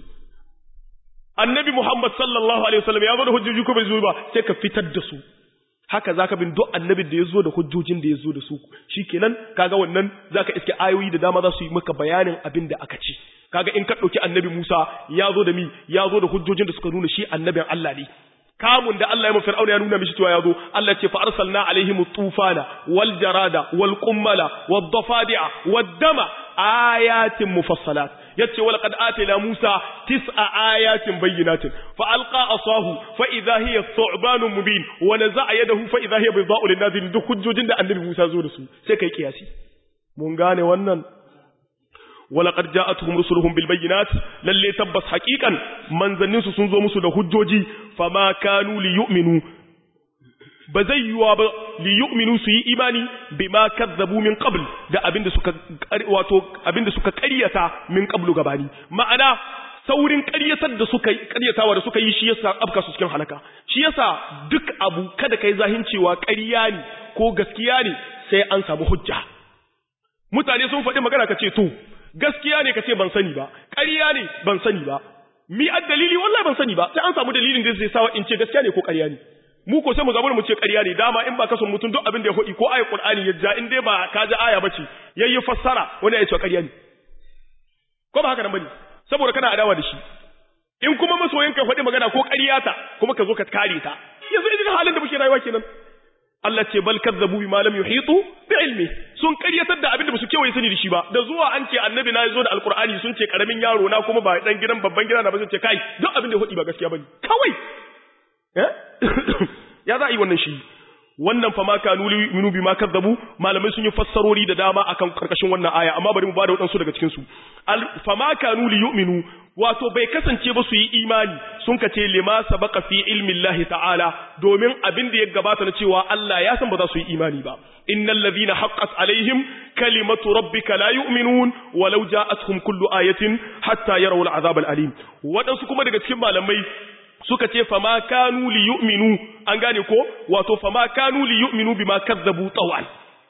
annabi Muhammad sallallahu alaihi wasallam ya zo da hujjoji ko bai zo ba sai ka fitar da su haka zaka bin duk annabin da ya zo da hujjojin da ya zo da su shikenan kaga wannan zaka iske ayoyi da dama za su yi maka bayanin abin da aka ci kaga in ka dauki annabi Musa ya zo da mi ya zo da hujjojin da suka nuna shi annabin Allah ne kamun da Allah ya mu fir'auna ya nuna mishi cewa ya zo Allah ce fa arsalna alaihim tufana wal jarada wal qummala wad dafadi'a wad dama ayatin mufassalat yace wala qad atayna Musa tis'a ayatin bayyinatin fa alqa asahu fa idha hiya thu'banun mubin wa naza'a yadahu fa idha hiya baydha'u lin-nazirin duk hujjojin da annabi Musa zo da su sai kai kiyasi mun gane wannan wala qad ja'atuhum rusuluhum bil bayyinat lalle tabbas haqiqan manzannin su sun zo musu da hujjoji fama kanu li yu'minu ba zai yiwa ba li yu'minu su yi imani bima kazzabu min qabl da abinda suka wato abinda suka ƙaryata min qablu gabani ma'ana saurin ƙaryatar da suka ƙaryatawa da suka yi shi yasa afka su cikin halaka shi yasa duk abu kada kai zahin cewa ƙarya ne ko gaskiya ne sai an samu hujja mutane sun faɗi magana ka ce to gaskiya ne ka ce ban sani ba ƙarya ne ban sani ba mi ad dalili wallahi ban sani ba sai an samu dalilin da zai sawa in ce gaskiya ne ko ƙarya ne mu ko sai mu zabar mu ce ƙarya ne dama in ba ka son mutum duk abin da ya hodi ko ayat qur'ani ya ja in dai ba ka ji aya bace yayi fassara wani ya ce ƙarya ne ko ba haka nan bane saboda kana adawa da shi in kuma masoyin ka faɗi magana ko ƙarya ta kuma ka zo ka kare ta yanzu idan halin da muke rayuwa kenan Allah ce bal kazzabu bima lam yuhitu bi ilmi sun ƙaryatar da abin da basu kewaye sani da shi ba da zuwa an ce annabi na zo da alqur'ani sun ce karamin yaro na kuma ba dan gidan babban gida na ba sun ce kai duk abin da ya hodi ba gaskiya bane kawai ya za a yi wannan shi wannan fa ma kanu minu bima kadzabu malamai sun yi fassarori da dama akan karkashin wannan aya amma bari mu bada wadansu daga cikin su fa ma kanu li yu'minu wato bai kasance ba su yi imani sun kace lima sabaqa fi ilmi Allah ta'ala domin abin da ya gabata na cewa Allah ya san ba za su yi imani ba innal ladhina haqqat alaihim kalimatu rabbika la yu'minun walau ja'atuhum kullu ayatin hatta yarawul azab al-alim wadansu kuma daga cikin malamai suka ce fama kanu li yu'minu an gane ko wato fama kanu li yu'minu bima kazzabu tawan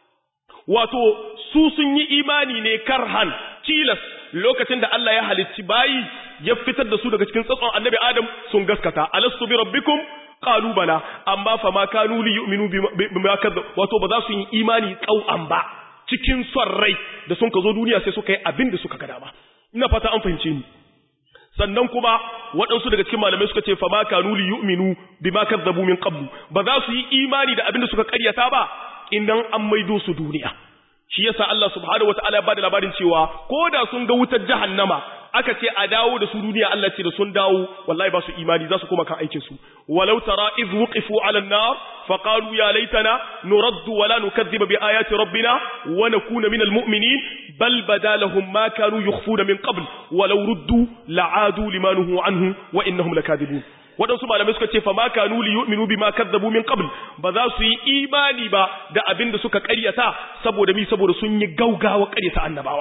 wato su sun yi imani ne karhan tilas lokacin da Allah ya halicci bayi ya fitar da su daga cikin tsatson annabi Adam sun gaskata alastu bi rabbikum qalu bala amma fama kanu li yu'minu bima kazzabu wato ba za su yi imani tsau'an ba cikin son rai da sun ka zo duniya sai suka yi abin da suka ga dama ina fata an fahimce ni sannan kuma waɗansu daga cikin malamai suka ce fa ma kanu li yu'minu bima kadzabu min qablu ba za su yi imani da abin da suka karyata ba idan an maido su duniya shi yasa Allah subhanahu wataala ya bada labarin cewa ko da sun ga wutar jahannama aka ce a dawo da su duniya Allah ce da sun dawo wallahi ba su imani za su koma kan aikin su walau tara iz wuqifu ala an-nar fa qalu ya laitana nuraddu wa la nukaththiba bi ayati rabbina wa nakuna minal mu'minin bal badalahum ma kanu yukhfuna min qabl walau ruddu la'adu limanuhu anhu wa innahum lakadibun waɗansu malamai suka ce fa ma kanu li yu'minu bima kadzabu min qabl ba za su yi imani ba da abin da suka ƙaryata saboda mi saboda sun yi gaugawa ƙaryata annabawa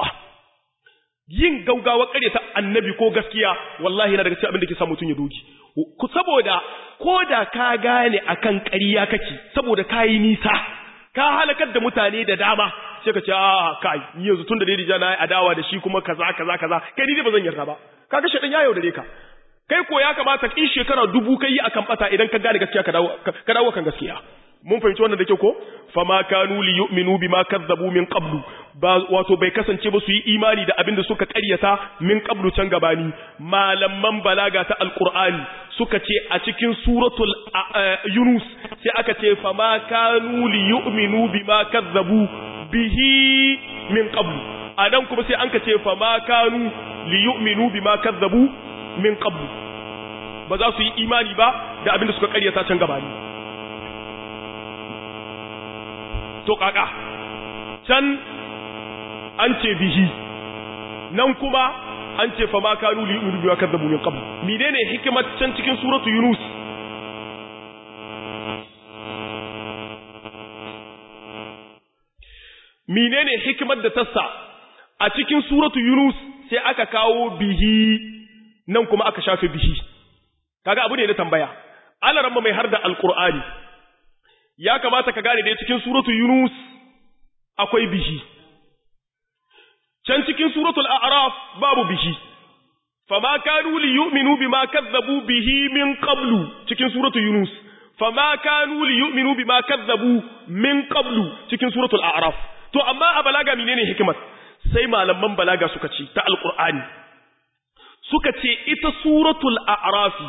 yin gaugawa ƙaryata annabi ko gaskiya wallahi yana daga cikin abin da ke sa mutum ya dogi ku saboda ko da ka gane akan ƙarya kake saboda ka yi nisa ka halakar da mutane da dama sai ka ce a kai ni yanzu tun da dai na yi adawa da shi kuma kaza kaza kaza kai ni dai ba zan yarda ba kaga shedan ya yaudare ka kai ko ya kamata in shekara dubu kai yi akan bata idan ka gane gaskiya ka dawo ka dawo kan gaskiya mun fahimci wannan da ke ko fama kanu li yu'minu bima kazzabu min qablu ba wato bai kasance ba su yi imani da abin da suka ƙaryata min qablu can gabani malaman balaga ta alqur'ani suka ce a cikin suratul yunus sai aka ce fama kanu li yu'minu bima kazzabu bihi min qablu anan kuma sai an ka ce fa ma kanu li yu'minu bima kazzabu min qablu ba za su yi imani ba da abin da suka karyata can gabani to kaka can an ce bihi nan kuma an ce fa ma kanu li yu'minu bima kazzabu min qabl menene hikimar can cikin suratu yunus menene hikimar da tassa a cikin suratu yunus sai aka kawo bihi nan kuma aka shafe bihi kaga abu ne na tambaya alaramma mai har da alqur'ani ya kamata ka gane da cikin suratu yunus akwai bihi can cikin suratul a'raf babu bihi fama kanu li yu'minu bima kazzabu bihi min qablu cikin suratul yunus fama kanu li yu'minu bima kazzabu min qablu cikin suratul a'raf to amma a balaga menene hikimar sai malaman balaga suka ce ta alqur'ani suka ce ita suratul a'raf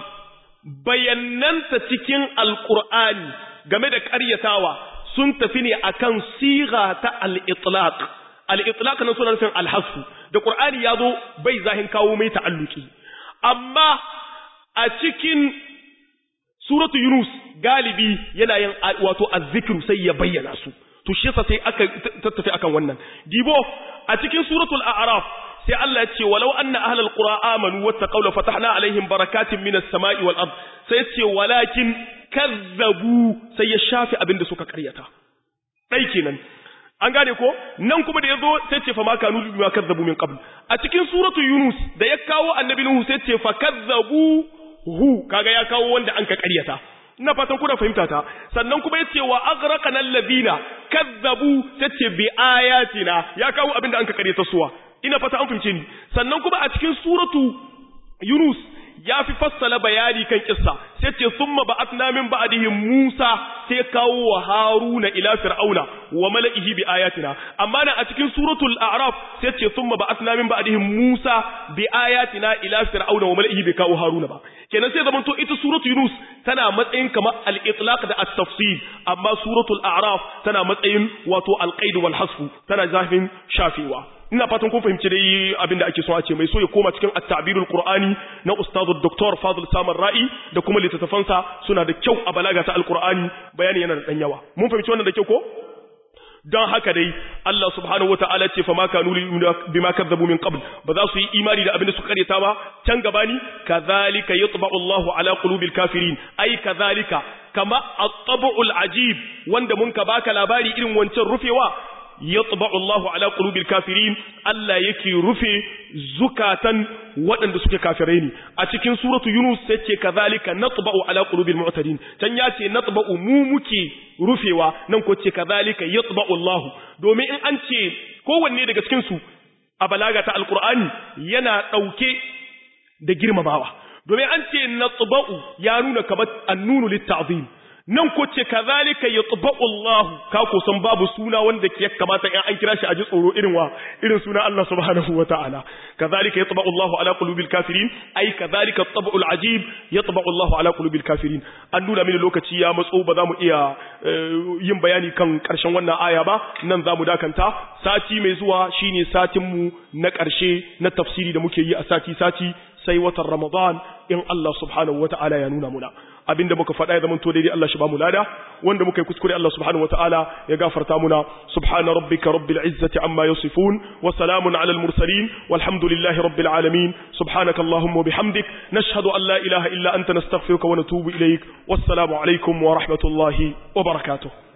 bayananta cikin alqur'ani game da ƙaryatawa sun tafi ne akan siga ta al-itlaq al-itlaq nan suna nufin al-hasfu da qur'ani yazo bai zahin kawo mai ta'alluki amma a cikin suratu yunus galibi yana yin wato azzikru sai ya bayyana su to shi yasa sai aka tattafi akan wannan dibo a cikin suratul a'raf sai Allah ya ce walau anna ahlal qura amanu wattaqaw la fatahna alaihim barakatin minas sama'i wal ard sai ce walakin kazzabu sai ya shafi abinda suka karyata dai kenan an gane ko nan kuma da yazo sai ce fa ma kanu bima kazzabu min qabl a cikin suratul yunus da ya kawo annabi nuhu sai ce fa kazzabu hu kaga ya kawo wanda an ka karyata ina fatan kuna fahimta ta sannan kuma yace wa aghraqana alladhina kazzabu tace bi ayatina ya kawo abinda an ka karyata suwa ina fata an fahimce ni sannan kuma a cikin suratu yunus ya fi fassala bayani kan kissa sai ce summa ba'atna min ba'dihim Musa sai kawo wa Haruna ila Fir'auna wa mala'ihi bi ayatina amma nan a cikin suratul A'raf sai ce summa ba'atna min ba'dihim Musa bi ayatina ila Fir'auna wa mala'ihi bi kawo Haruna ba kenan sai zamanto ita suratul Yunus tana matsayin kamar al-itlaq da at-tafsir amma suratul A'raf tana matsayin wato al-qaid wal hasfu tana zafin shafewa ina fatan kun fahimci dai abinda ake so a ce mai so ya koma cikin at-ta'birul qur'ani na ustadu dr fadl samar ra'i da kuma littattafansa suna da kyau a balaga ta alqur'ani bayani yana da dan yawa mun fahimci wannan da kyau ko don haka dai Allah subhanahu wataala ce fa ma kanu bima kadzabu min qabl ba za su yi imani da abinda suka kareta ba can gabani kadhalika yatba'u Allahu ala qulubil kafirin ai kadhalika kama at-tab'ul ajib wanda mun ka baka labari irin wancan rufewa yatba'u Allahu ala qulubil kafirin Allah yake rufe zukatan waɗanda suke kafirai ne a cikin suratu Yunus sai ce kazalika natba'u ala qulubil mu'tadin can ya ce natba'u mu muke rufewa nan ko ce kazalika yatba'u Allahu domin in an ce kowanne daga cikin su a balaga ta alqur'ani yana dauke da girmamawa domin an ce natba'u ya nuna kamar annunu litta'zim nan ko ce kazalika yatba'u Allah ka ko san babu suna wanda ke kamata in an kira shi a ji tsoro irin wa irin suna Allah subhanahu wataala kazalika yatba'u Allah ala qulubil kafirin ai kazalika tab'ul ajib yatba'u Allah ala qulubil kafirin an nuna mini lokaci ya matso ba za mu iya yin bayani kan karshen wannan aya ba nan za mu dakanta sati mai zuwa shine satin mu na karshe na tafsiri da muke yi a sati sati sai watan Ramadan in Allah subhanahu wataala ya nuna muna abinda muka faɗa ya zamanto daidai Allah shi ba mu lada wanda muka yi kuskure Allah subhanahu wataala ya gafarta muna subhana rabbika rabbil izzati amma yasifun wa salamun ala al mursalin walhamdulillahi rabbil alamin subhanaka allahumma bihamdik nashhadu an la ilaha illa anta nastaghfiruka wa natubu ilayk wassalamu alaikum wa rahmatullahi wa barakatuh